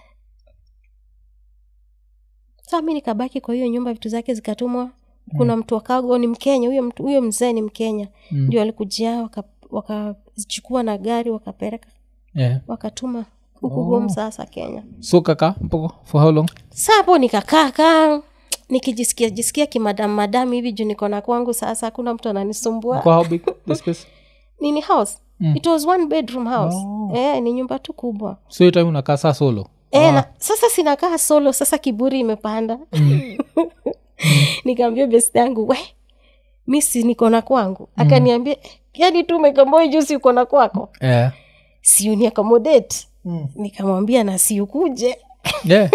saa mi nikabaki kwa hiyo nyumba vitu zake zikatumwa kuna mtu wakago ni mkenya huyo mtu huyo mzee ni mkenya Mm. ndio alikujia wakazichukua waka wakazichukua na gari wakapeleka eh. wakatuma huku Oh. home sasa kenya so kaka mpoko for how long sa hapo nikakaa kaa nikijisikia jisikia kimadam madam hivi juu niko na kwangu sasa hakuna mtu ananisumbua kwa how big the space nini house Mm. it was one bedroom house Oh. eh, ni nyumba tu kubwa so hiyo time unakaa saa solo eh, na, sasa sinakaa solo sasa kiburi imepanda nikaambia best yangu we mi si niko na kwangu akaniambia "Eh, yani tu umekomboa juu si uko na kwako eh. si uni accommodate mm. nikamwambia na si ukuje yeah.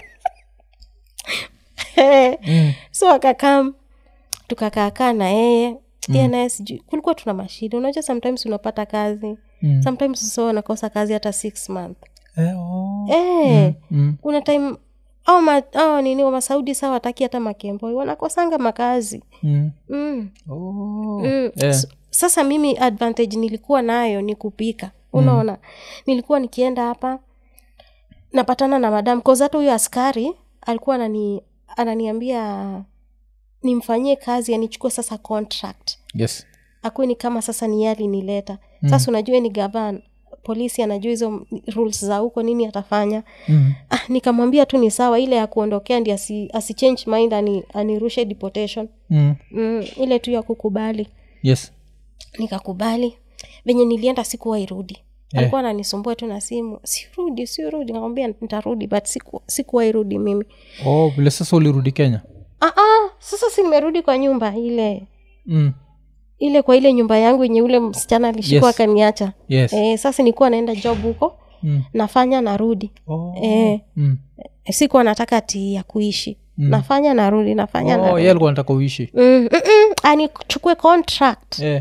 mm. so akakam tukakaakaa na yeye mm. naye sijui kulikuwa tuna mashida unajua sometimes unapata kazi Mm. sometimes so unakosa kazi hata six month Eh, oh. eh, mm. kuna time au ma, au nini wa masaudi saa wataki hata makemboi wanakosanga makazi Mm. mm. Oh. Mm. Eh. S- sasa mimi advantage nilikuwa nayo ni kupika unaona nilikuwa nikienda hapa napatana na madam cause hata huyo askari alikuwa anani ananiambia nimfanyie kazi anichukue sasa contract yes akuwe ni kama sasa ni yeye alinileta sasa unajua ni gavan polisi anajua hizo rules za huko nini atafanya mm. ah, nikamwambia tu ni sawa ile ya kuondokea ndi asi, asi change mind ani, anirushe deportation Mm. mm, ile tu ya kukubali yes nikakubali venye nilienda sikuwairudi Eh. alikuwa ananisumbua tu na simu sirudi sirudi nakwambia nitarudi but siku- sikuwairudi mimi oh vile sasa ulirudi kenya ah, ah, sasa si nimerudi kwa nyumba ile mm. ile kwa ile nyumba yangu yenye ule msichana alishikwa Yes. akaniacha yes eh, sasa nilikuwa naenda job huko mm. nafanya narudi oh. eh, mm. sikuwa nataka ati ya kuishi Mm. nafanya narudi nafanya oh, narudi ye alikuwa nataka uishi mm, mm, mm, anichukue contract eh.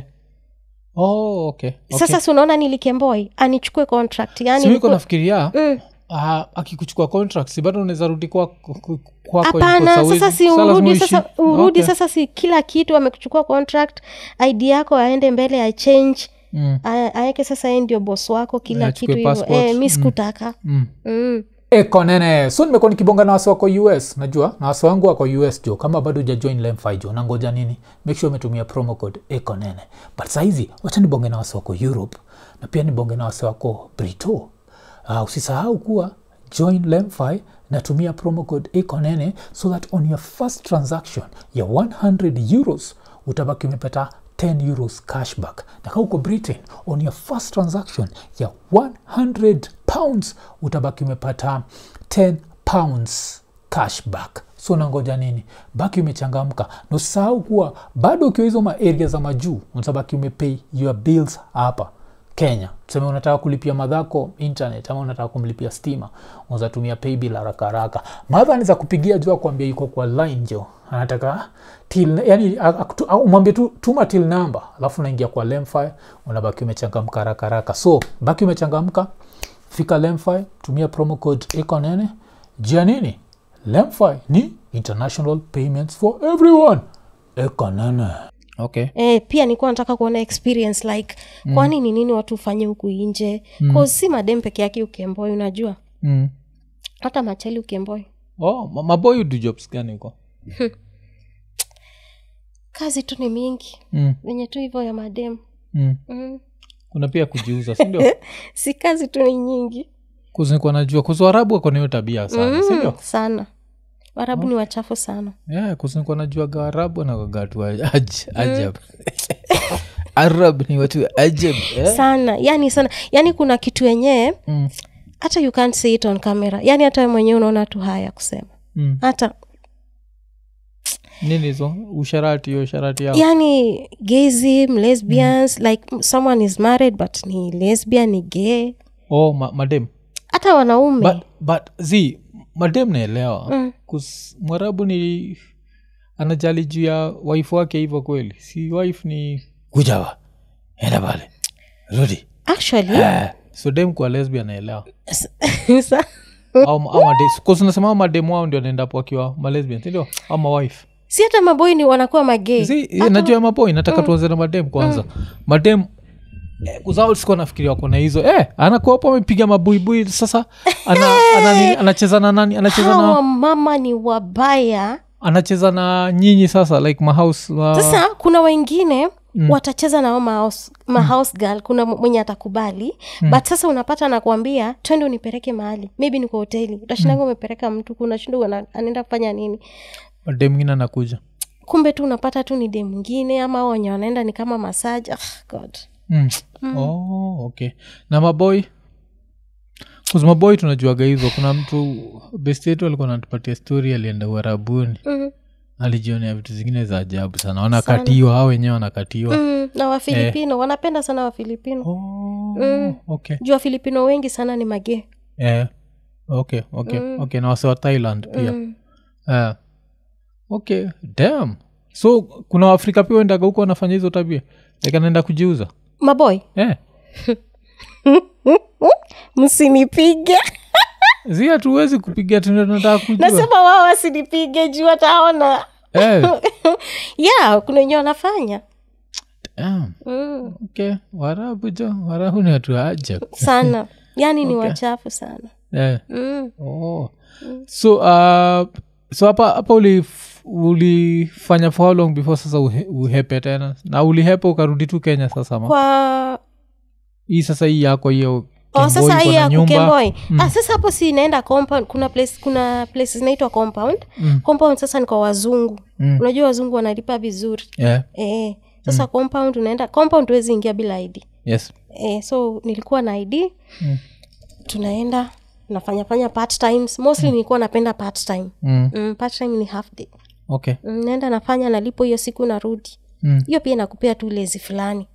oh, okay. okay. sasa si unaona nilikemboi anichukue contract yani simiko nikuwe- nafikiria Mm. ah, akikuchukua contract si bado unaweza rudi kwa- ku- kwako hapana ilikuwa sasa sawa si hivi. Sasa lazima urudi uishi. sasa urudi Okay. sasa si kila kitu amekuchukua contract id yako aende mbele achange Mm. aeke sasa yeye ndio bos wako kila Achukue kitu hivyo passport. eh, mi sikutaka Mm. mm. eko nene so nimekuwa nikibonga na wasi wako us najua na wasi wangu wako us jo kama bado ujajoin lemfi jo nangoja nini make sure umetumia promo code eko nene but sahizi wacha nibonge na wasi wako europe na pia nibonge na wasi wako brito uh, usisahau kuwa join lemfi natumia promo code eko nene so that on your first transaction ya 100 euros utabaki umepata 10 euros cashback na kama uko britain on your first transaction ya 100 pounds utabaki umepata 10 pounds cashback so nangoja nini baki umechangamka na usisahau kuwa bado ukiwa hizo maaria za majuu utabaki umepay your bills hapa kenya tuseme unataka kulipia madhako internet ama unataka kumlipia stima unaweza tumia paybill haraka haraka madha anaweza kupigia jua kuambia yuko kwa line jo anataka till yani akutu- au umwambie tu tuma till number alafu unaingia kwa lemfi unabaki umechangamka haraka haraka so baki umechangamka fika lemfi tumia promo code ekonene jia nini lemfi ni international payments for everyone ekonene okay Eh, pia nilikuwa nataka kuona experience like mm. kwani ni nini watu hufanye huku nje mm. si madem peke yake ukemboi unajua mm. hata machali ukemboi oh, ma- maboy do jobs gani huko kazi tu ni mingi mm. venye tu hivyo ya madem mm. mm. kuna pia kujiuza sindio si kazi tu ni nyingi kuzinikuwa najua kuzuarabu akona hiyo tabia sana mm. sindio sana warabu ni wachafu sana yeah, kuzinikuwa najua gaarabu anakagatu ajab arab ni watu ajab eh? sana yani sana yani kuna kitu yenyewe mm. hata you can't see it on camera yani hata wewe mwenyewe unaona tu haya kusema mm. hata nini hizo usharati hiyo sharati yao yani gaysm lesbians like someone is married but ni lesbian ni gay oh, ma- madem hata wanaume but, but zi madem naelewa Mm. kus mwarabu ni anajali juu ya wife wake hivyo kweli si wife ni kujawa enda pale rudi actually Eh, so dem kwa lesbia naelewa sa- unasema mademu wao ndio naendapo wakiwa malesbian sindio au mawife si hata maboi ni wanakuwa magei si najua ya maboi nataka tuanze na madem kwanza madem eh, kuzao sikuwa nafikiria wako na hizo eh, anakuwa hapo amepiga mabuibui sasa ana, ana, nini, anacheza na nani anacheza hawa na mama ni wabaya anacheza na nyinyi sasa like mahouse uh, sasa kuna wengine mm. watacheza nao mahouse, mahouse girl kuna m- mwenye atakubali mm. but sasa unapata nakuambia twende unipeleke mahali maybe ni kwa hoteli utashindaga umepeleka mtu unashinda ana- anaenda kufanya nini madem mwingine anakuja kumbe tu unapata tu ni de mwingine ama hao wenye wanaenda ni kama masaji ah, god mm. oh, okay na maboy Cause maboy tunajuaga hizo kuna mtu best yetu alikuwa anatupatia story alienda uharabuni mm. alijionea vitu zingine za ajabu sana wanakatiwa hao wenyewe wanakatiwa Mm. na wafilipino wanapenda sana wafilipino oh, okay juu wafilipino wengi sana ni magee eh, okay okay okay na wase wa thailand pia mm. eh. okay dam so kuna waafrika pia wendaga huko wanafanya hizo tabia like anaenda kujiuza maboy eh. msinipige zi hatuwezi kupiga tunataka kujua nasema wao wasinipige juu wataona eh. yeah kuna wenye wanafanya Damn. mm. okay warabu jo warabu ni watu wa ajab sana yaani ni wachafu sana eh. mm. oh. so uh, so hapa hapa ulif- ulifanya for how long before sasa uhe, uhepe tena na ulihepa ukarudi tu kenya sasa ma kwa hii sasa hii yako hiyo oh, Kemboi sasa iko hii na ya nyumba. kukemboi ah, sasa hapo si inaenda compound kuna place kuna place zinaitwa compound Mm. compound sasa ni kwa wazungu Mm. unajua wazungu wanalipa vizuri yeah. eh, sasa compound unaenda compound huwezi ingia bila id yes eh, so nilikuwa na id Mm. tunaenda nafanyafanya part times mostly nilikuwa napenda part time mm. mm, part time ni half day okay mm, naenda nafanya nalipo hiyo siku narudi mm. hiyo pia inakupea tu lezi fulani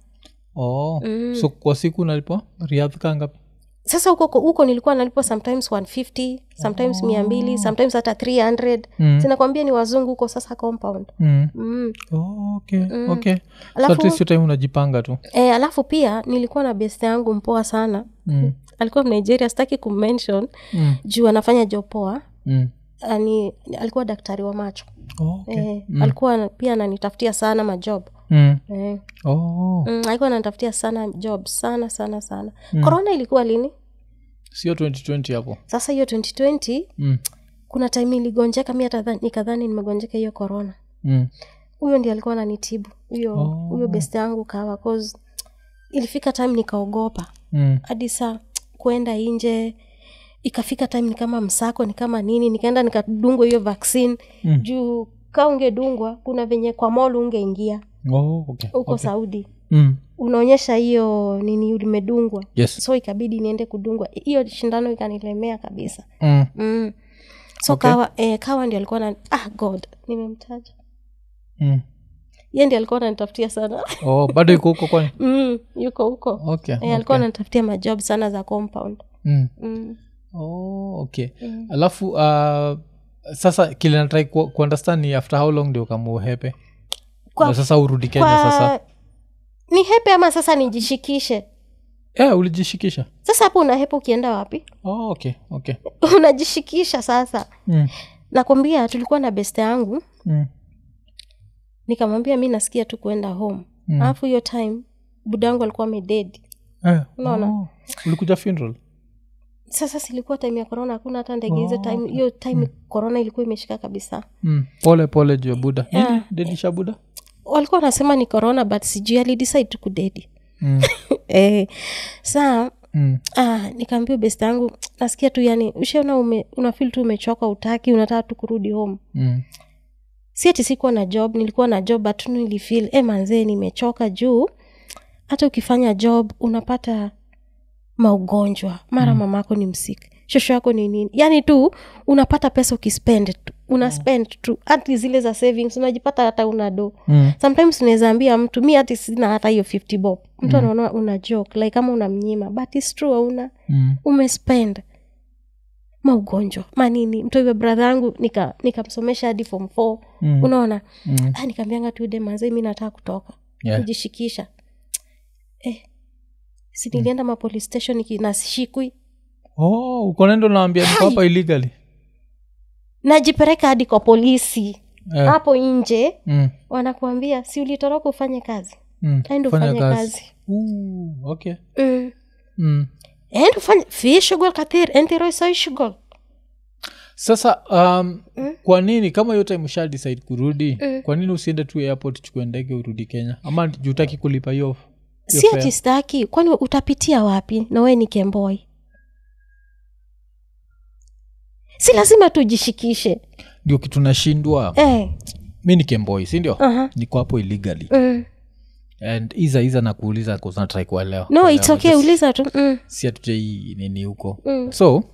oh. so kwa siku unalipwa riadh kangapi sasa huko huko nilikuwa nalipo sometimes 150 sometimes mia mbili sometimes hata 300 Mm. zinakwambia ni wazungu huko sasa compound mm. mm. oh, okay okay so Alafu- at least hiyo time unajipanga tu e, alafu pia nilikuwa na best yangu mpoa sana mm. alikuwa nigeria sitaki kumention Mm. juu anafanya job poa Mm. ani alikuwa daktari wa macho Oh, okay. e, alikuwa na- pia ananitafutia sana majob mm. e, oh. mm, alikuwa ananitafutia sana job sana sana sana korona ilikuwa lini sio 2020 hapo sasa hiyo 2020 mm. kuna time iligonjeka mi hata dha- nikadhani nimegonjeka hiyo korona Mm. huyo ndi alikuwa ananitibu huyo Oh. huyo best yangu kawa cause ilifika time nikaogopa Mm. hadi saa kwenda nje ikafika time ni kama msako ni kama nini nikaenda nikadungwa hiyo vaccine Mm. juu ka ungedungwa kuna venye kwa mol ungeingia Oh, okay. huko okay. saudi Mm. unaonyesha hiyo nini limedungwa yes so ikabidi niende kudungwa hiyo shindano ikanilemea kabisa mm. mm. so Okay. kawa eh, kawa ndio alikuwa na ah god nimemtaja Mm. ye ndi alikuwa ananitafutia sana oh, bado iko huko kwani mm, yuko huko okay, Eh, alikuwa ananitafutia majob sana za compound mm. mm. oh, okay alafu uh, sasa kile natrai ku, kuundestand ni after how long ndio kamuhepe Kwa- Na sasa urudi kenya sasa kwa ni hepe ama sasa nijishikishe yeah, ulijishikisha sasa hapo unahepa ukienda wapi oh, okay okay unajishikisha sasa mm. nakwambia tulikuwa na beste yangu Mm. nikamwambia mi nasikia tu kuenda home Mm. alafu hiyo time buda yangu alikuwa amededi Eh, Unaona? oh, ulikuja funeral sasa silikuwa time ya corona hakuna hata ndege hizo time hiyo time corona ilikuwa imeshika kabisa mm. pole pole juu ya buda nini Yeah. dedisha buda walikuwa wanasema ni corona but sijui alidecide tu kudedi mm. eh, saa Mm. ah, nikaambia best yangu nasikia tu yani ushaona ume, unafil tu umechoka utaki unataka tu kurudi home Mm. si ati sikuwa na job nilikuwa na job but tu nilifil e manzee nimechoka juu hata ukifanya job unapata maugonjwa mara mm. mamako ni msiki shosho yako ni nini yaani tu unapata pesa ukispend tu una spend tu hati zile za savings unajipata hata una do Mm. sometimes unaweza ambia mtu mi hati sina hata hiyo 50 bob mtu anaona una joke like kama unamnyima but its true hauna Mm. umespend maugonjwa manini mtoiwe bradha yangu nika- nikamsomesha hadi form four Mm. unaona Mm. ah, nikaambianga tu demanze mi nataka kutoka Yeah. kujishikisha eh, si nilienda ma police station niki- nasishikwi oh, ukonendo naambia niko hapa illegally najipeleka hadi kwa polisi Eh. hapo nje mm. wanakuambia si ulitoroka ufanye kazi Mm. ende Fanya ufanye kazi, Ooh, okay Mm. mm. ende ufanye fi shughul kathir ente roisoi shughul sasa um, kwa nini kama hiyo time usha decide kurudi Mm. kwa nini usiende tu airport chukue ndege urudi kenya ama jutaki kulipa hiyo hiyo si fare? ati staki kwani utapitia wapi na wee ni kemboi si lazima tujishikishe ndio kitu nashindwa eh, mi ni kemboi sindio aha, niko hapo illegally mm. and iza iza nakuuliza natrai kuelewa no Kuelewa. its okay Just uliza tu mm. si hatujai nini huko Mm. so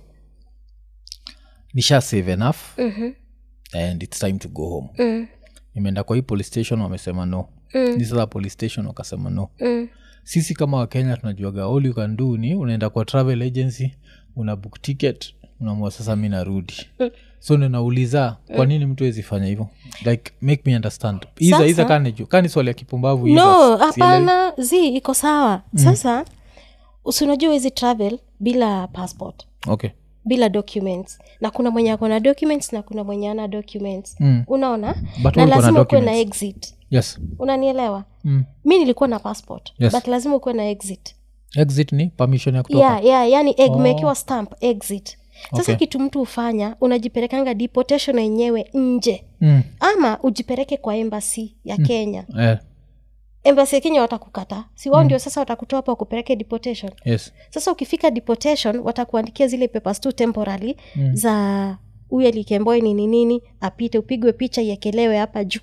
nisha save enough mhm, and its time to go home mm, nimeenda kwa hii police station wamesema no mm, ni sasa police station wakasema no mm. sisi kama wakenya tunajuaga all you can do ni unaenda kwa travel agency una book ticket unamua sasa mi narudi so ninauliza kwa nini mtu wezi fanya hivyo like make me understand iza Sasa- iza kaniju kani swali ya kipumbavu iza, no sielewi. hapana zi iko sawa sasa usinajua wezi travel bila passport okay bila documents na kuna mwenye ako na documents na kuna mwenye ana documents Mm. unaona But na ulikuwa na lazima ukuwe na documents. exit yes unanielewa mm. mi nilikuwa na passport Yes. but lazima ukuwe na exit exit ni permission ya kutoka yeah, yeah, yani egg umewekewa stamp exit sasa Okay. kitu mtu hufanya unajipelekanga deportation yenyewe nje mm. ama ujipeleke kwa embassy ya kenya eh, embassy ya kenya watakukataa si wao ndio sasa watakutoa hapa wakupeleke deportation yes sasa ukifika deportation watakuandikia zile papers tu temporary mm. za huyu alikemboi nini nini apite upigwe picha iekelewe hapa juu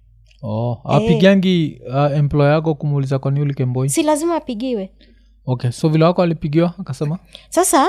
oh, apigangi uh, employer yako kumuuliza kwani ulikemboi si lazima apigiwe okay so vile wako alipigiwa akasema sasa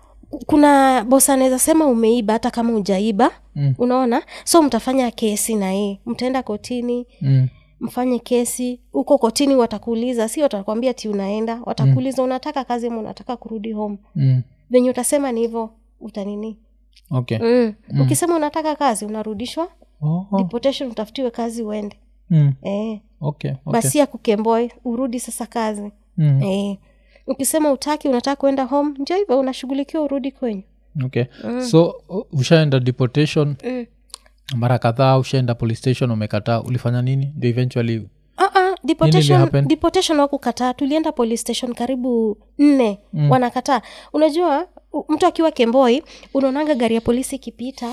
kuna bosa anaweza sema umeiba hata kama ujaiba Mm. unaona so mtafanya kesi na yeye mtaenda kotini mm. mfanye kesi huko kotini watakuuliza si watakwambia ti unaenda watakuuliza unataka kazi ama unataka kurudi home Mm. venye utasema ni hivyo utanini okay mm. ukisema unataka kazi unarudishwa oh, oh. deportation utafutiwe kazi uende Mm. eh. okay, okay. basi ya kukemboi urudi sasa kazi Mm. eh. ukisema utaki unataka kuenda home ndio hivyo unashughulikiwa urudi kwenyu okay so u- ushaenda deportation mm. mara kadhaa ushaenda police station umekataa ulifanya nini ndio eventually Uh-uh, deportation, happen? deportation wakukataa tulienda police station karibu nne mm. wanakataa unajua u- mtu akiwa kemboi unaonanga gari ya polisi ikipita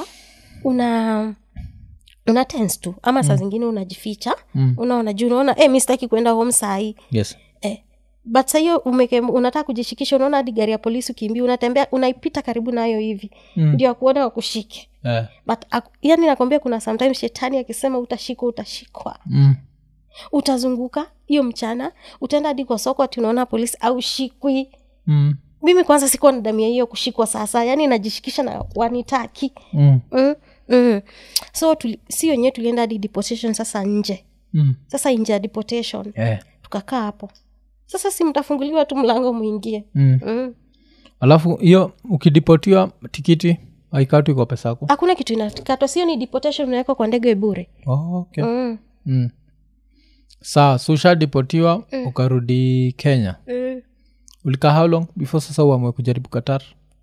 una una tense tu ama saa zingine unajificha Mm. unaona juu unaona eh, mi sitaki kuenda home sahii yes eh. but sahiyo unataka kujishikisha unaona hadi gari ya polisi ukimbia unatembea unaipita karibu nayo hivi Mm. ndio akuona wakushike eh. but ak- yani nakwambia kuna sometimes shetani akisema utashikwa utashikwa mm. utazunguka hiyo mchana utaenda hadi kwa soko ati unaona polisi au shikwi Mm. mimi kwanza sikuwa na damia hiyo kushikwa sasa yani najishikisha na wanitaki Mm. mm, mm. so tuli, si wenyewe tulienda hadi deportation sasa nje mm. sasa nje ya deportation yeah. tukakaa hapo sasa si mtafunguliwa tu mlango mwingie mm. mm. alafu hiyo ukidipotiwa tikiti aikatu iko pesa yako hakuna kitu inakatwa sio ni deportation unawekwa kwa ndege bure oh, okay. mm. mm. saa so ushadipotiwa ukarudi kenya Mm. ulikaa how long before sasa uamue kujaribu qatar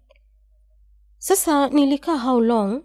sasa nilikaa how long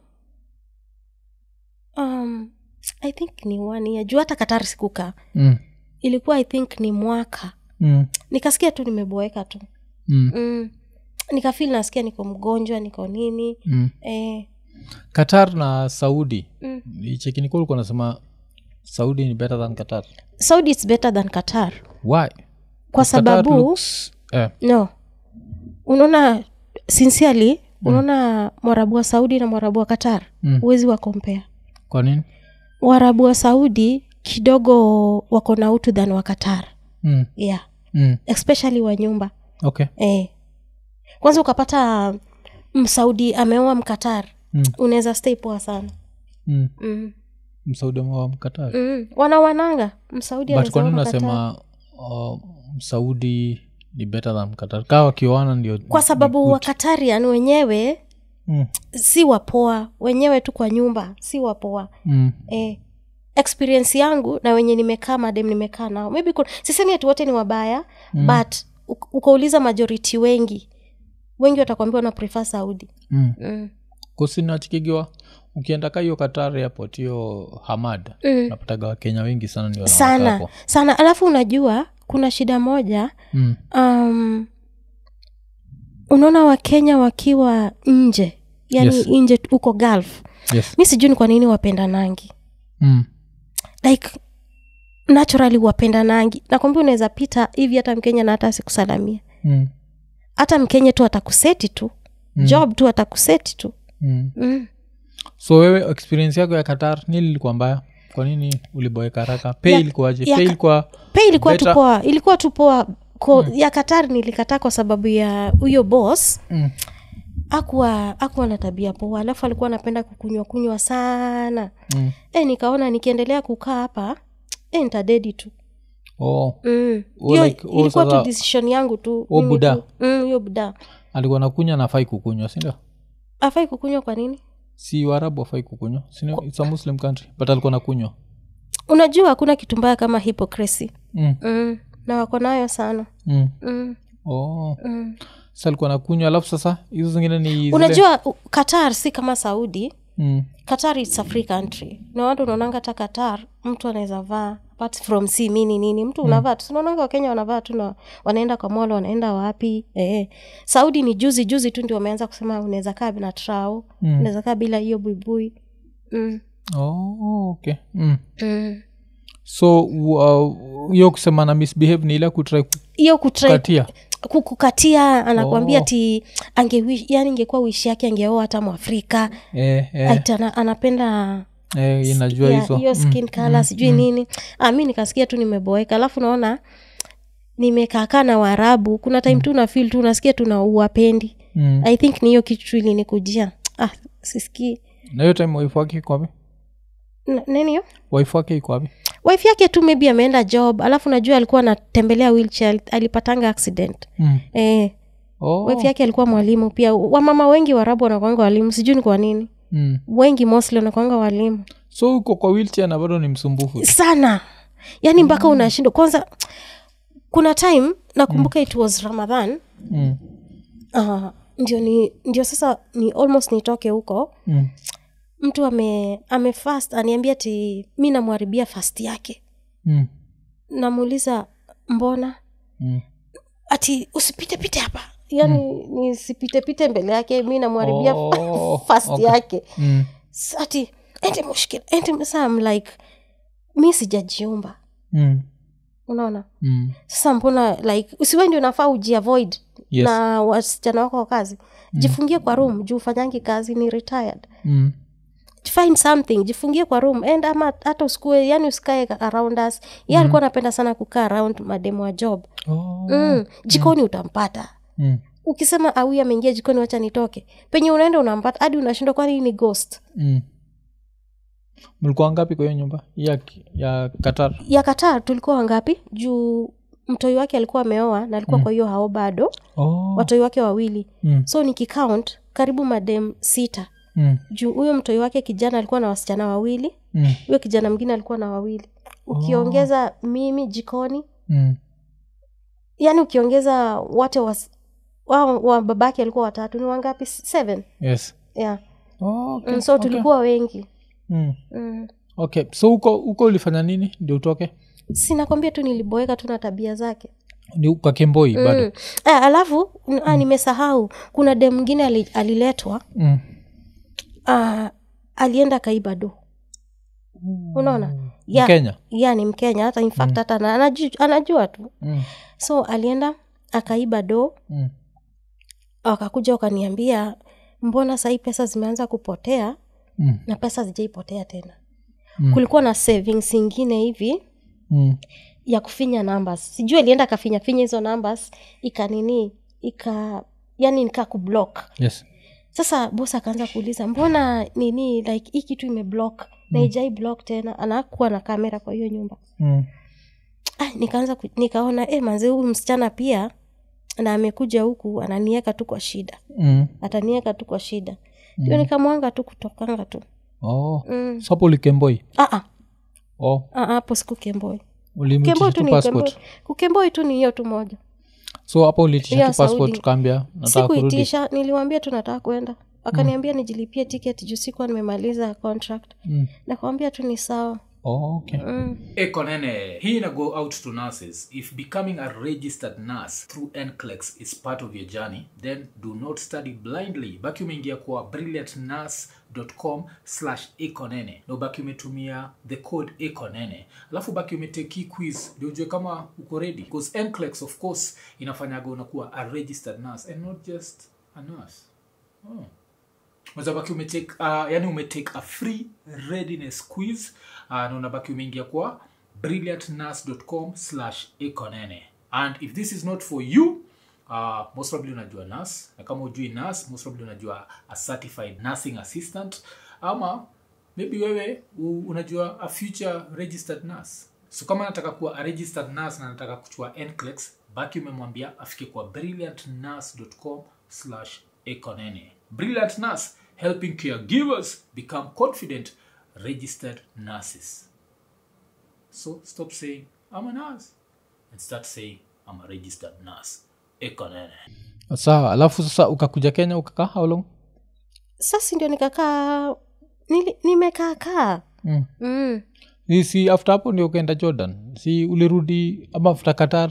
um, i think ni one year juu hata katari sikukaa mm. ilikuwa i think ni mwaka Mm. nikasikia tu nimeboeka tu Mm. mm. nikafil nasikia niko mgonjwa niko nini Mm. eh, qatar na saudi Mm. ichekinikuwa ulikuwa nasema saudi ni better than qatar saudi its better than qatar why kwa Qatar sababu looks, eh, no unaona sincerely unaona mwarabu wa saudi na mwarabu wa qatar Mm. huwezi wa compare kwa nini warabu wa saudi kidogo wako na utu than wa qatar mm. yeah Mm. especially wa nyumba okay eh. kwanza ukapata msaudi ameoa mkatar Mm. unaweza stay poa sana mm. mm. msaudi wa mkatar Mm. wanawananga msaudi but kwa nini anaweza oa unasema uh, msaudi ni better than qatar kaa wakiwana ndio kwa sababu wakatarian wenyewe mm. si wapoa wenyewe tu kwa nyumba si wapoa Mm. eh, experience yangu na wenye nimekaa madem nimekaa nao maybe kuna, sisemi ati wote ni wabaya mm. but uk- ukauliza majority wengi wengi watakwambia wana prefer saudi Mm. mm. kusinachikigiwa ukienda ka hiyo qatar airport hiyo hamad Mm. napataga wakenya wengi sana ndio sana wanawakapo. sana alafu unajua kuna shida moja mm. um, unaona wakenya wakiwa nje yani Yes. nje huko gulf yes mi sijui ni kwa nini wapendanangi mm. like naturally wapendanangi nakwambia unaweza pita hivi hata mkenya na hata asikusalamia Mm. hata mkenya tu atakuseti tu mm. job tu atakuseti tu Mm. mm. so wewe experience yako ya qatar nili ilikuwa mbaya kwa nini uliboeka haraka pay Ya- ilikuwaje ya pay ka- ilikuwa pe ilikuwa tu Better. poa ilikuwa tu poa ko ya katari nilikataa kwa sababu ya huyo boss mm. akuwa akuwa na tabia poa alafu alikuwa anapenda kukunywa kunywa sana Mm. e, nikaona nikiendelea kukaa hapa e, nitadedi tu oh. mm. Oh, Hiyo like, oh, ilikuwa tu sasa- decision yangu tu Oh, mimi buda. tu. Mm, hiyo buda alikuwa nakunywa nafai kukunywa sindio afai kukunywa kwa nini si warabu afai kukunywa sindio its a muslim country but alikuwa nakunywa unajua hakuna kitu mbaya kama hypocrisy mm. mm. na wako nayo sana mm. mm. oh. Mm. sa alikuwa nakunywa alafu sasa hizo zingine ni zile- unajua u- qatar si kama saudi mm. qatar its a free country na watu unaonanga hata qatar mtu anaweza vaa apart from si mini nini mtu unavaa tu unaonanga wakenya wanavaa tu na wanaenda kwa molo wanaenda wapi eh. saudi ni juzi juzi tu ndio wameanza kusema unaweza kaa bila trao Mm. unaweza kaa bila hiyo buibui mm. oh, okay mm. mm. so uh, hiyo kusema na misbehave ni ile kutrai hiyo kutry kukatia kukukatia anakwambia Oh. ti ange yani ingekuwa wishi yake angeoa hata mwafrika eh, eh, Ati ana, anapenda eh, inajua ya- hizo hiyo Mm, skin color sijui nini ah, mi nikasikia tu nimeboeka alafu naona nimekaakaa na waarabu kuna time tu nafil tu nasikia tuna uwapendi mm. i think ni hiyo kitu ilinikujia ah, sisikii na hiyo time wife wake iko wapi N- nini hiyo wife wake iko wapi wife yake tu maybe ameenda job alafu najua alikuwa anatembelea wheelchair alipatanga accident mm. eh, oh. wife yake alikuwa mwalimu pia wamama wengi warabu wanakwanga walimu sijui ni kwa nini mm. wengi mostly wanakwanga walimu so uko kwa wheelchair na bado ni msumbufu sana yaani mpaka unashindwa kwanza kuna time nakumbuka it was ramadhan mm. uh, ndio ni ndio sasa ni almost nitoke huko Mm. mtu ame amefast aniambia ti mi namwharibia fast yake Mm. namuuliza mbona Mm. ati usipitepite hapa yaani nisipitepite mbele yake mi namwharibia Oh, fast okay. yake Mm. S- ati ende mushkil ende sa I'm like mi sijajiumba Mm. unaona Mm. sasa mbona like usiwe ndio unafaa ujiavoid Yes. na wasichana wako wa kazi jifungie kwa room juu ufanyangi kazi ni retired Mm. find something jifungie kwa room and ama hata usikue yani usikae around us ye alikuwa anapenda sana kukaa around mademu wa job Oh. mm. jikoni utampata Mm. ukisema awi ameingia jikoni wacha nitoke penye unaenda unampata hadi unashindwa kwani hii ni ghost Mm. mlikuwa ngapi kwa hiyo nyumba ya, ya qatar ya katar tulikuwa wangapi juu mtoi wake alikuwa ameoa na alikuwa kwa hiyo hao bado oh. watoi wake wawili mm. so nikicount karibu madem sita Mm. juu huyo mtoi wake kijana alikuwa na wasichana wawili Mm. huyo kijana mwingine alikuwa na wawili ukiongeza mimi jikoni Mm. yaani ukiongeza wote wa, wa, wa babake alikuwa watatu ni wangapi seven yes yeah. oh, okay. mm, so tulikuwa wengi mm. mm. okay so huko huko ulifanya nini ndio utoke sinakwambia tu niliboeka tu na tabia zake ni kwa kemboi bado mm. eh, alafu mm. ah, nimesahau kuna dem mwingine ali, aliletwa mm. ah, alienda kaiba do unaona ya, kenya ya ni mkenya hata in fact hata na- anajua, anajua tu mm. so alienda akaiba do Mm. wakakuja wakaniambia mbona sahii pesa zimeanza kupotea Mm. na pesa zijaipotea tena Mm. kulikuwa na savings ingine hivi Mm. ya kufinya numbers sijui alienda akafinya finya hizo numbers ikanini ika yani nika kublock yes sasa bos akaanza kuuliza mbona nini like hii kitu imeblock na ijai block tena anakuwa na kamera kwa hiyo nyumba mm. ah, nikaanza ku, nikaona eh, manzi huyu msichana pia na amekuja huku ananieka tu kwa shida Mm. atanieka tu kwa shida hiyo nikamwanga tu kutokanga tu oh. mm. so hapo ulikemboi ah, ah, oh. ah, hapo siku kemboi ulimwitisha kemboi tu tu ni passport kemboi kukemboi tu ni hiyo tu moja so hapo uliitisha Ya tu passport Saudi. ukaambia nataka kurudi sikuitisha niliwambia tu nataka kwenda akaniambia nijilipie ticket juu sikuwa nimemaliza contract mm. nakwambia tu ni sawa oh, okay mm. ekonene hii ina go out to nurses if becoming a registered nurse through nclex is part of your journey then do not study blindly baki umeingia kwa brilliantnurse.com slash ekonene na ubaki umetumia the code ekonene alafu baki umeteki quiz ndio ujue kama uko ready because nclex of course inafanyaga unakuwa a registered nurse and not just a nurse oh unazabaki umetake uh, yani umetake a free readiness quiz uh, na unabaki umeingia kwa brilliantnurse.com slash ekonene and if this is not for you uh, most probably unajua nurse na kama ujui nurse most probably unajua a certified nursing assistant ama maybe wewe u- unajua a future registered nurse so kama nataka kuwa a registered nurse na nataka kuchua nclex baki umemwambia afike kwa brilliantnurse.com slash ekonene brilliant nurse helping caregivers become confident registered nurses so stop saying i'm a nurse and start saying i'm a registered nurse ekonene sawa alafu sasa ukakuja kenya ukakaa how long sasa ndio nikakaa nili- nimekaakaa mm. mm. si, si after hapo ndio ukaenda jordan si ulirudi ama after qatar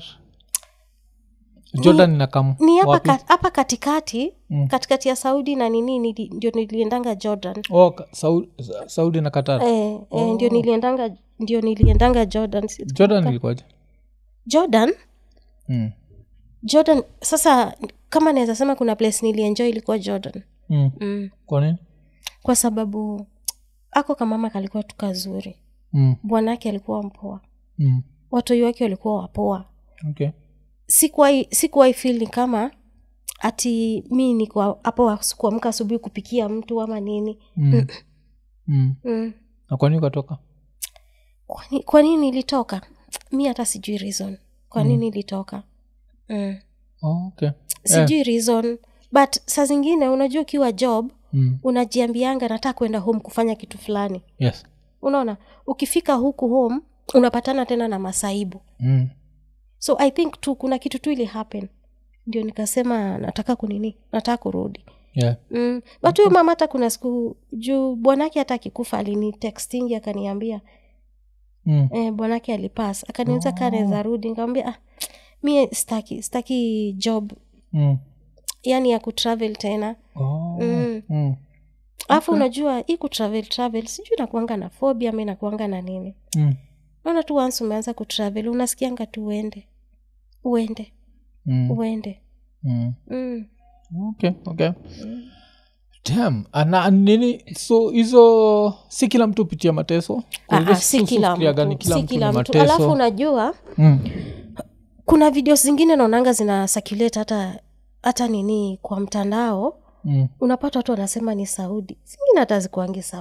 jordan inakam ni hapa wapi? ka, hapa katikati Mm. katikati ya saudi na nini nili, ndio niliendanga jordan oh, ka- Sau- Sa- saudi na qatar eh, eh, ndio niliendanga ndio niliendanga jordan Si- jordan ilikuwaje jordan mm. jordan sasa kama naweza sema kuna place nilienjoy ilikuwa jordan mm. mm. kwa nini kwa sababu ako kamama kalikuwa tu kazuri mm. bwanake alikuwa mpoa mm. watoi wake walikuwa wapoa okay sikuwai sikuwai feel ni kama ati mi niko hapo wa- kuamka asubuhi kupikia mtu ama nini mm. mm. mm. na kwa nini ukatoka kwani kwa nini nilitoka mi hata sijui reason kwa nini nilitoka mm. oh, okay sijui reason but saa zingine unajua ukiwa job mm. unajiambianga nataka kwenda home kufanya kitu fulani yes unaona ukifika huku home unapatana tena na masaibu mm. so i think tu kuna kitu tu ili happen ndio nikasema nataka kunini nataka kurudi yeah mm. but huyo mama hata kuna siku juu bwanake hata akikufa alini textingi akaniambia mm. eh, bwanake alipas akaniuza Oh. kaa naweza rudi nikamwambia ah, mie staki staki job mm. yani ya kutravel tena oh. Mm. mm. alafu unajua hii kutravel travel sijui nakuanga na phobia ama nakuanga na nini mm. naona tu once umeanza kutravel unasikianga tu uende uende mm. uende mm. mm. okay okay Damn. Ana, nini so hizo si kila mtu hupitia mateso Kwa Ah, hivyo ah, si tu- kila tufikiria gani mtu kila si mtu kila ni mtu mateso. alafu unajua mm. kuna video zingine naonanga zina circulate hata hata nini kwa mtandao Mm. unapata watu wanasema ni saudi zingine hata zikuangi saudi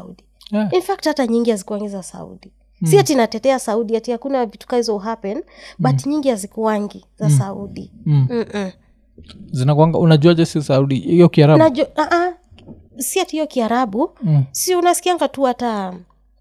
Yeah. in fact hata nyingi hazikuangi za saudi si ati natetea saudi ati hakuna vitu ka hizo happen but nyingi hazikuangi za saudi Mm. Mm-mm. zinakwanga unajuaje si saudi hiyo kiarabu Najo- ah, ah, si ati hiyo kiarabu Mm. si unasikianga tu hata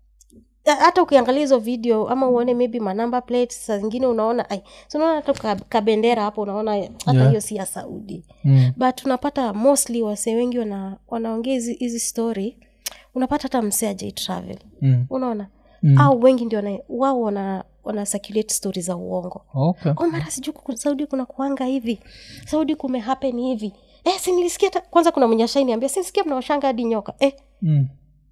hata ukiangalia hizo video ama uone maybe manamba plate saa zingine unaona ai so unaona hata ka- kabendera hapo unaona hata hiyo Yeah. si ya saudi Mm. but unapata mostly wasee wengi wana, wanaongea hizi hizi story unapata hata msee ajai travel Mm. unaona Mm. au wengi ndio wana- wao wana wana circulate story za uongo okay oh mara sijui kuku- saudi kuna kuanga hivi saudi kume happen hivi eh, si nilisikia hata- kwanza kuna mwenye ashainiambia sinisikia mnawashanga hadi nyoka eh, mm.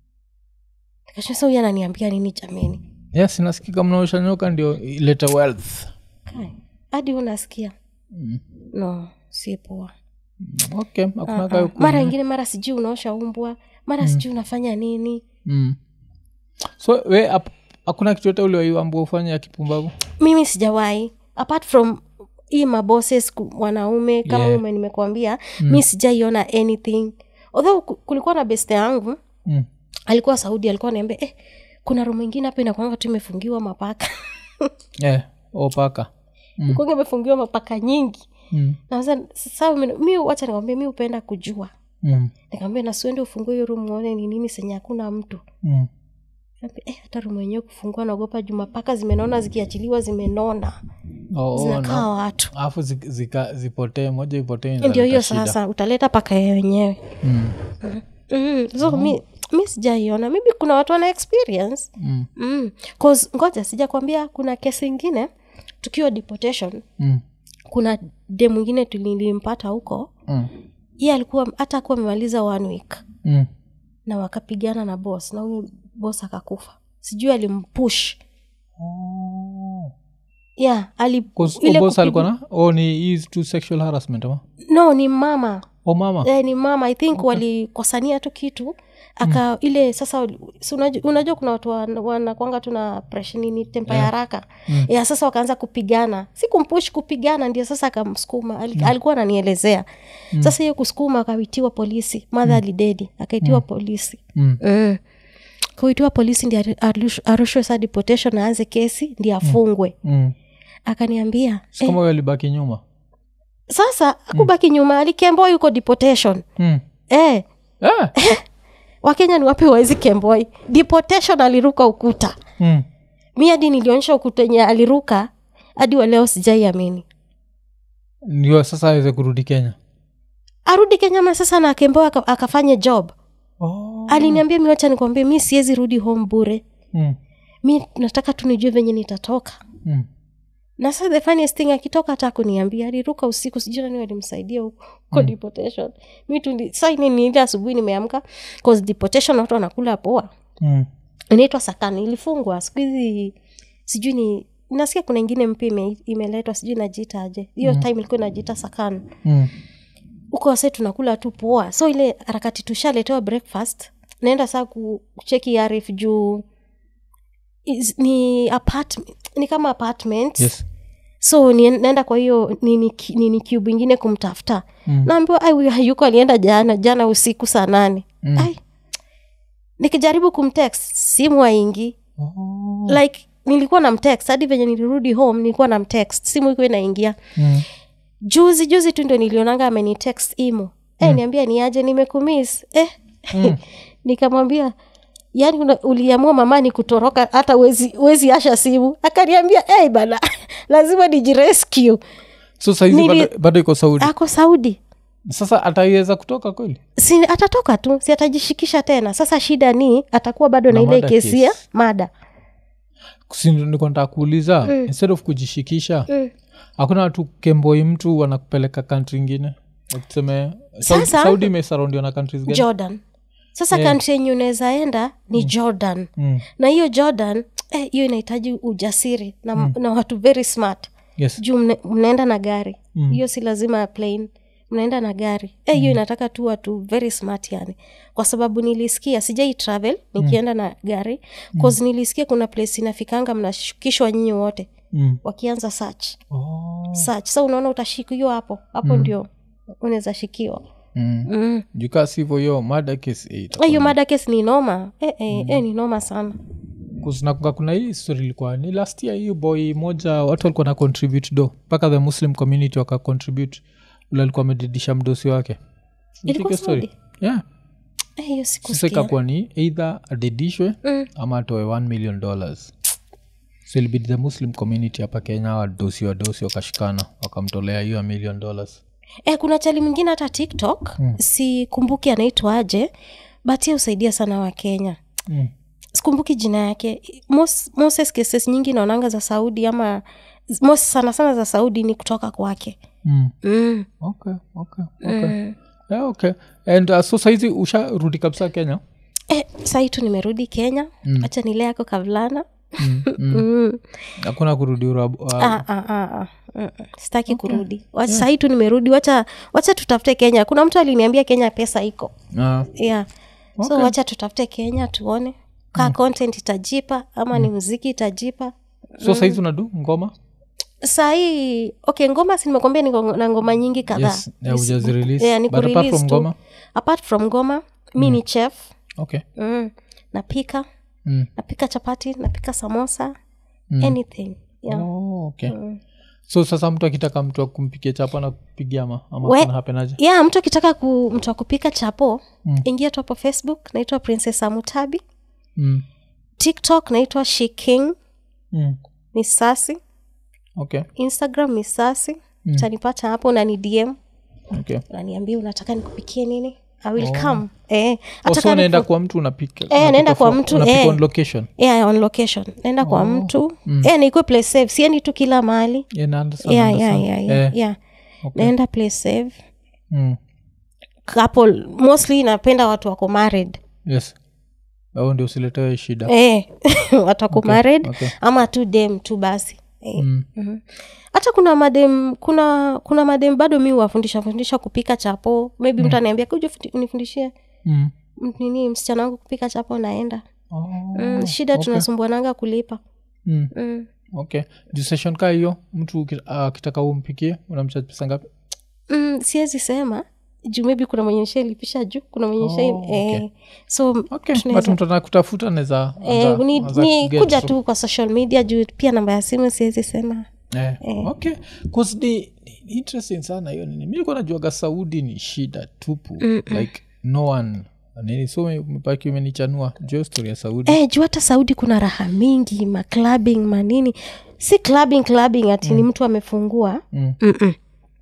nikashasa huyu ananiambia nini jameni yes nasikika mnaosha nyoka ndio ilete wealth Kai, hadi unasikia mm. no si poa okay hakuna Ah, kayo ah. mara ingine mara sijui unaosha umbwa mara sijui unafanya nini mm. so we ap- hakuna kitu yote uliwaiambua ufanye ya kipumbavu mimi sijawahi apart from hii mabosses ku- wanaume kama Yeah. ume nimekuambia mi sijaiona anything although ku- kulikuwa na beste yangu mm. alikuwa saudi alikuwa naambia eh, kuna rumu ingine hapa inakwanga tu imefungiwa mapaka yeah. opaka mm. kwanga imefungiwa mapaka nyingi mm. na sasa sasa mi- mi wacha nikwambia mi hupenda kujua mm. nikamwambia nasiuende ufungue hiyo rumu uone ni nini senye hakuna mtu mm. Nikamwambia, eh, hata rumu yenyewe kufungua naogopa juu mapaka zimenona zikiachiliwa zimenona oh, oh, zinakaa no. watu alafu zi- zika- zipotee moja ipotee ndio inaleta hiyo shida. sasa utaleta paka ya wenyewe mm. mm. so mi, mi sijaiona maybe kuna watu wana experience Mm. mm. 'Cause ngoja sijakwambia kuna kesi ingine tukiwa deportation Mm. kuna de mwingine tulilimpata huko Mm. ye alikuwa hata akuwa amemaliza one week Mm. na wakapigana na boss na huyo boss akakufa sijui alimpush Oh. yeah ali 'Cause ile boss kupiga- alikuwa na oh, ni hii tu sexual harassment ama no ni mama oh mama eh, ni mama i think walikosania tu kitu aka ile sasa si unajua, unajua kuna watu wan- wanakwanga tu na presha nini tempa ya haraka Mm. ya sasa wakaanza kupigana si kumpush kupigana ndio sasa akamsukuma Al, alikuwa ananielezea sasa hiyo kusukuma akaitiwa polisi madha alidedi akaitiwa polisi mm. mm. kuitiwa polisi ndi arushwe sa deportation aanze kesi ndi afungwe Mm. akaniambia Si kama huyo alibaki nyuma sasa akubaki nyuma alikemboa yuko deportation mm. eh, eh. wakenya ni wape waizi kemboi deportation aliruka ukuta mm. mi hadi nilionyesha ukuta enye aliruka hadi waleo sijaiamini ndio sasa aweze kurudi kenya arudi kenya ma sasa na kemboi aka, akafanye job oh. aliniambia mi wacha nikwambie mi siwezi rudi home bure mm. mi nataka tu nijue venye nitatoka Mm. na sasa the funniest thing akitoka hata kuniambia aliruka usiku sijui nani walimsaidia huko huko deportation mi tu sa ile asubuhi nimeamka cause deportation watu wanakula poa Mm. inaitwa sakani ilifungwa siku hizi sijui ni nasikia kuna ingine mpya ime, imeletwa sijui najiita aje hiyo time ilikuwa inajiita sakani Mm. huko wase tunakula tu poa so ile harakati tushaletewa breakfast naenda saa ku- kucheki arif juu is, ni apart, ni kama apartment yes so ni, naenda kwa hiyo nini, ki- nini cube ingine kumtafuta Mm. naambiwa ai huyu hayuko alienda jana jana usiku saa nane Mm. ai nikijaribu kumtext simu aingi oh. like nilikuwa na mtext hadi venye nilirudi home nilikuwa na mtext simu ikuwa inaingia mm. juzi juzi tu ndo nilionanga amenitext imo eh, niambia niaje nimekumis eh. Mm. nikamwambia yani una- uliamua mamani kutoroka hata wezi, wezi asha simu akaniambia hey, bana lazima nijirescue so saizi Nili- bado, bado iko saudi ako saudi sasa ataiweza kutoka kweli si atatoka tu si atajishikisha tena sasa shida ni atakuwa bado na, Na ile mada kesi ya case. mada niko nataka kuuliza instead of kujishikisha Mm. hakuna watu kemboi mtu wanakupeleka kantri ingine tuseme Saudi, Sasa- saudi imesaraudiwa na countries gani jordan sasa Yeah. kantri yenye unaweza enda ni jordan mm. na hiyo jordan eh, hiyo inahitaji ujasiri na, na watu very smart yes juu mne, mnaenda na gari Mm. hiyo si lazima plane mnaenda na gari Eh, hiyo inataka tu watu very smart yani kwa sababu nilisikia sijai travel nikienda na gari cause nilisikia kuna place inafikanga mnashukishwa nyinyi wote mm. wakianza search oh. search sa unaona utashikiwa hapo hapo ndio unaweza shikiwa mm. mm. jukaa sivo hiyo mada kesi eh, itakuwa hiyo mada case ni noma eh, eh, eh, ni noma sana kunakunga kuna hii story ilikuwa ni last year hiyo boy moja watu walikuwa na contribute do mpaka the muslim community waka contribute ule alikuwa amedidisha mdosi wake Ilikuwa Nifike story Saudi? yeah Eh, hiyo sasa sikusikia ikakuwa ni either adidishwe Mm. ama atoe 1 million dollars so ilibidi the muslim community hapa kenya wadosi wadosi wakashikana wakamtolea hiyo a million dollars eh, kuna chali mwingine hata tiktok mm. sikumbuki anaitwaje but ye husaidia sana wakenya mm. sikumbuki jina yake Mos, moses cases nyingi naonanga za saudi ama mos sana sana za saudi ni kutoka kwake Mm. mm. okay okay okay Mm. yeah, okay and uh, so saizi usharudi kabisa kenya Eh, sahii tu nimerudi kenya Mm. hacha nile yako kavulana mm. Mm. mm. hakuna kurudi urabu uh, ah, ah, ah, ah. Mm, mm. sitaki kurudi Wa- sahii tu nimerudi wacha wacha tutafute kenya kuna mtu aliniambia kenya pesa iko uh, yeah so Okay. wacha tutafute kenya tuone kaa content itajipa ama ni mziki itajipa so saizi unadu ngoma sahii okay ngoma si nimekwambia niko na ngoma nyingi kadhaa yes yeah, hujazirelease. Yeah, ni But apart kurelease from tu. ngoma apart from ngoma mi ni chef okay mm. napika mm. napika chapati napika samosa Mm. anything yeah. oh, okay so sasa mtu akitaka mtu akumpikia chapa na kupigia ama ama We- kuna hapenaje yeah mtu akitaka ku, mtu akupika chapo Mm. ingia tu hapo facebook naitwa princess amutabi mm. tiktok naitwa shiking mm. misasi okay instagram misasi Mm. utanipata hapo unani dm okay unaniambia unataka nikupikie nini i will come eh, hata also kama unaenda niko- kwa mtu unapika Eh, unapika naenda kwa from- mtu, unapika eh. on location yeah, on location naenda kwa mtu Mm. eh, naikue place safe siendi tu kila mahali yeah, na understand, yeah, yeah, understand. yeah, yeah, Eh, yeah. okay. naenda place safe Mm. couple mostly napenda watu wako married yes au ndio usiletewe shida eh, watu wako married okay. ama tu dem tu basi eh. mm. Mhm. hata kuna madem kuna kuna madem bado mi huwafundisha fundisha kupika chapo maybe mtu anaambia kuja unifundishie Mm. m- nini msichana wangu kupika chapo naenda Oh, mm, shida okay. tunasumbuananga kulipa Mm. mm. okay juu session kaa hiyo mtu uki- akitaka umpikie unamchaji pesa ngapi Mm, siwezi sema juu maybe kuna mwenye nishalipisha juu kuna mwenye nishai Oh, okay. eh, so okay tunaweza- but mtu anakutafuta naweza eh, ni, ni kuja tu kwa social media juu pia namba ya simu siwezi sema Eh, okay 'Cause ni, ni ni interesting sana hiyo nini mi likuwa najuaga saudi ni shida tupu like no one nini so mepaki umenichanua juu story ya saudi eh, juu hata saudi kuna raha mingi maclubing manini si clubbing clubbing ati ni mtu amefungua Mm. Mm-mm.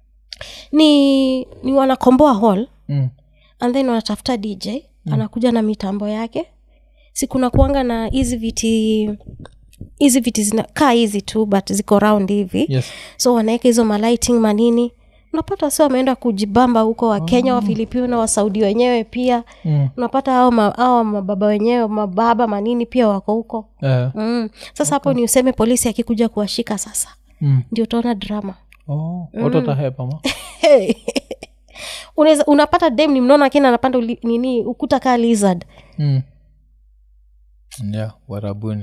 ni ni wanakomboa hall mm. and then wanatafuta dj anakuja na mitambo yake si kuna kuanga na hizi viti hizi viti zinakaa hizi tu but ziko round hivi yes so wanaweka hizo malighting manini unapata si wameenda kujibamba huko wakenya oh. wafilipino wasaudi wenyewe pia mm. unapata hao ma, hao mababa wenyewe mababa manini pia wako huko Eh, mm. sasa hapo ni useme polisi akikuja kuwashika sasa mm. ndio utaona drama oh, watu watahepa ma hey. Unaweza, unapata dem ni mnona akini anapanda uli, nini ukuta kaa lizard mm. yeah warabuni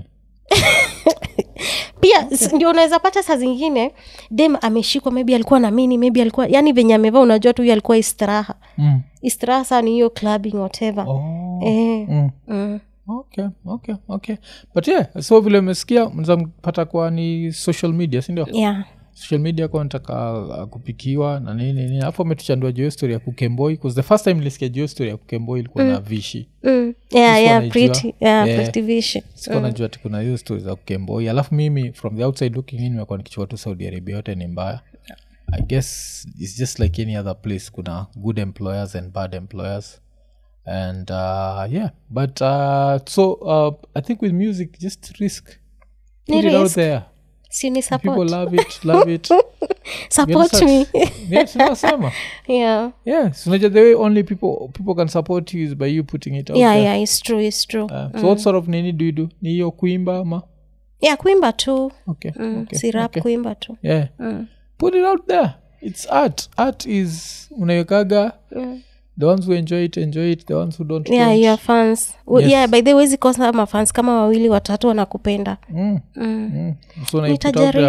pia s- ndio unaweza pata saa zingine dem ameshikwa maybe alikuwa na mini maybe alikuwa yani venye amevaa unajua tu huyu alikuwa istiraha mm. istiraha saa ni hiyo clubbing whatever oh. eh, mm. mm. okay okay okay but yeah so vile umesikia mnaweza mpata kwa ni social media sindio yeah social media kwa nataka uh, kupikiwa na nini nini alafu ametuchandua juu hiyo story ya kukemboi bcause the first time nilisikia juu hiyo story ya kukemboi ilikuwa na vishi mm. yeah, This yeah, one pretty, naijua. yeah, Yeah. pretty vision. sikuwa najua ati kuna hiyo story za kukemboi alafu mimi from the outside looking in nimekuwa nikichua tu saudi arabia yote ni mbaya i guess its just like any other place kuna good employers and bad employers and uh, yeah but uh, so uh, i think with music just risk Ni put it out risk. there si ni people support love it love it support Yes, me yeah, tunasema yeah yeah so unajua the way only people people can support you is by you putting it out yeah there. yeah it's true it's true Uh, so what sort of nini do you do ni hiyo kuimba ama yeah kuimba tu okay, mm. okay, si rap okay. kuimba tu yeah mm. put it out there it's art art is unawekaga Mm. the ones who enjoy it enjoy it the ones who don't yeah don't. your fans W- Yes. yeah by the way wezi kosa mafans kama wawili watatu wanakupenda Mm, mm. mm. so unaiput out there. nitajaribu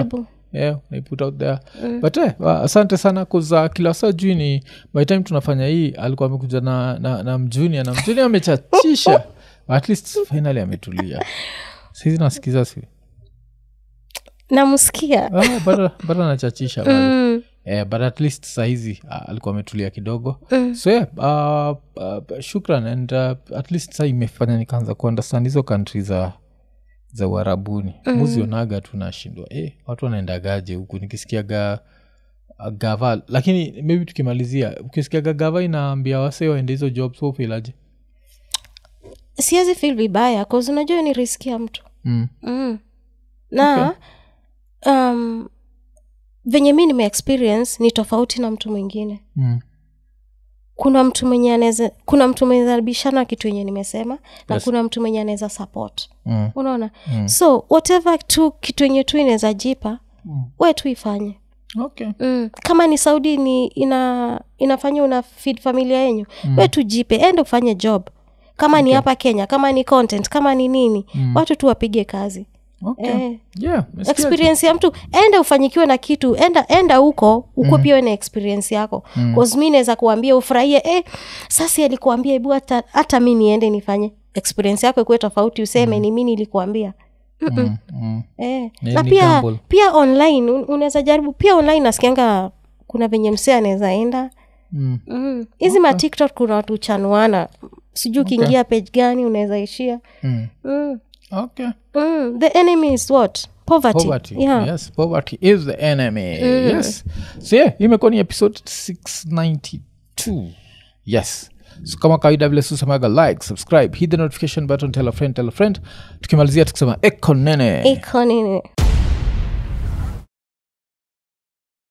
yeah, naiput out there but eh, wa- asante sana kuza kila saa juu ni by time tunafanya hii alikuwa amekuja na, na, na mjunia na mjunia amechachisha at least finally ametulia saizi nasikiza si namsikia ah, bado bado anachachisha bado mm. eh, but at least sahizi uh, alikuwa ametulia kidogo mm. so yeah, uh, uh, shukran and uh, at least sa imefanya nikaanza kuundestand hizo kantri za za uharabuni mm. muzionaga tu nashindwa eh, watu wanaendagaje huku nikisikiaga uh, gava lakini maybe tukimalizia ukisikiaga gava inaambia wase waende hizo jobs hofilaje siwezi fil vibaya cause unajua ni riski ya mtu mm. mm. na um, venye mi nimeexperience ni tofauti na mtu mwingine mm. kuna mtu mwenye anaweza kuna mtu mwenye anabishana kitu yenye nimesema na Yes. kuna mtu mwenye anaweza support mm. unaona so whatever tu kitu yenye tu inaweza jipa Mm. we tu ifanye okay mm. kama ni saudi ni ina inafanya una feed familia yenyu mm. we tu jipe ende ufanye job kama ni hapa kenya kama ni content kama ni nini mm. watu tu wapige kazi okay eh, yeah nasikia tu. experience ya mtu enda ufanyikiwe na kitu enda enda huko ukuwe pia we na experience yako mm. mi naweza kuambia ufurahie eh, sasi alikuambia hebu hata, hata mi niende nifanye experience yako ikuwe tofauti useme mm. ni mi nilikuambia mm. Mm. eh. Ni- na ni pia gamble. pia online un- unaweza jaribu pia online nasikianga kuna venye msee anaweza enda Mm. Mm. hizi okay. matiktok kuna watu chanuana sijui ukiingia page gani unaweza ishia Mm. mm. okay mm. the enemy is what poverty, poverty Yeah. yes poverty is the enemy yes so yeah imekuwa ni episode 692 yes so kama kawaida vile susemaga like subscribe hit the notification button tell a friend tell a friend tukimalizia tukisema ekonene iko nini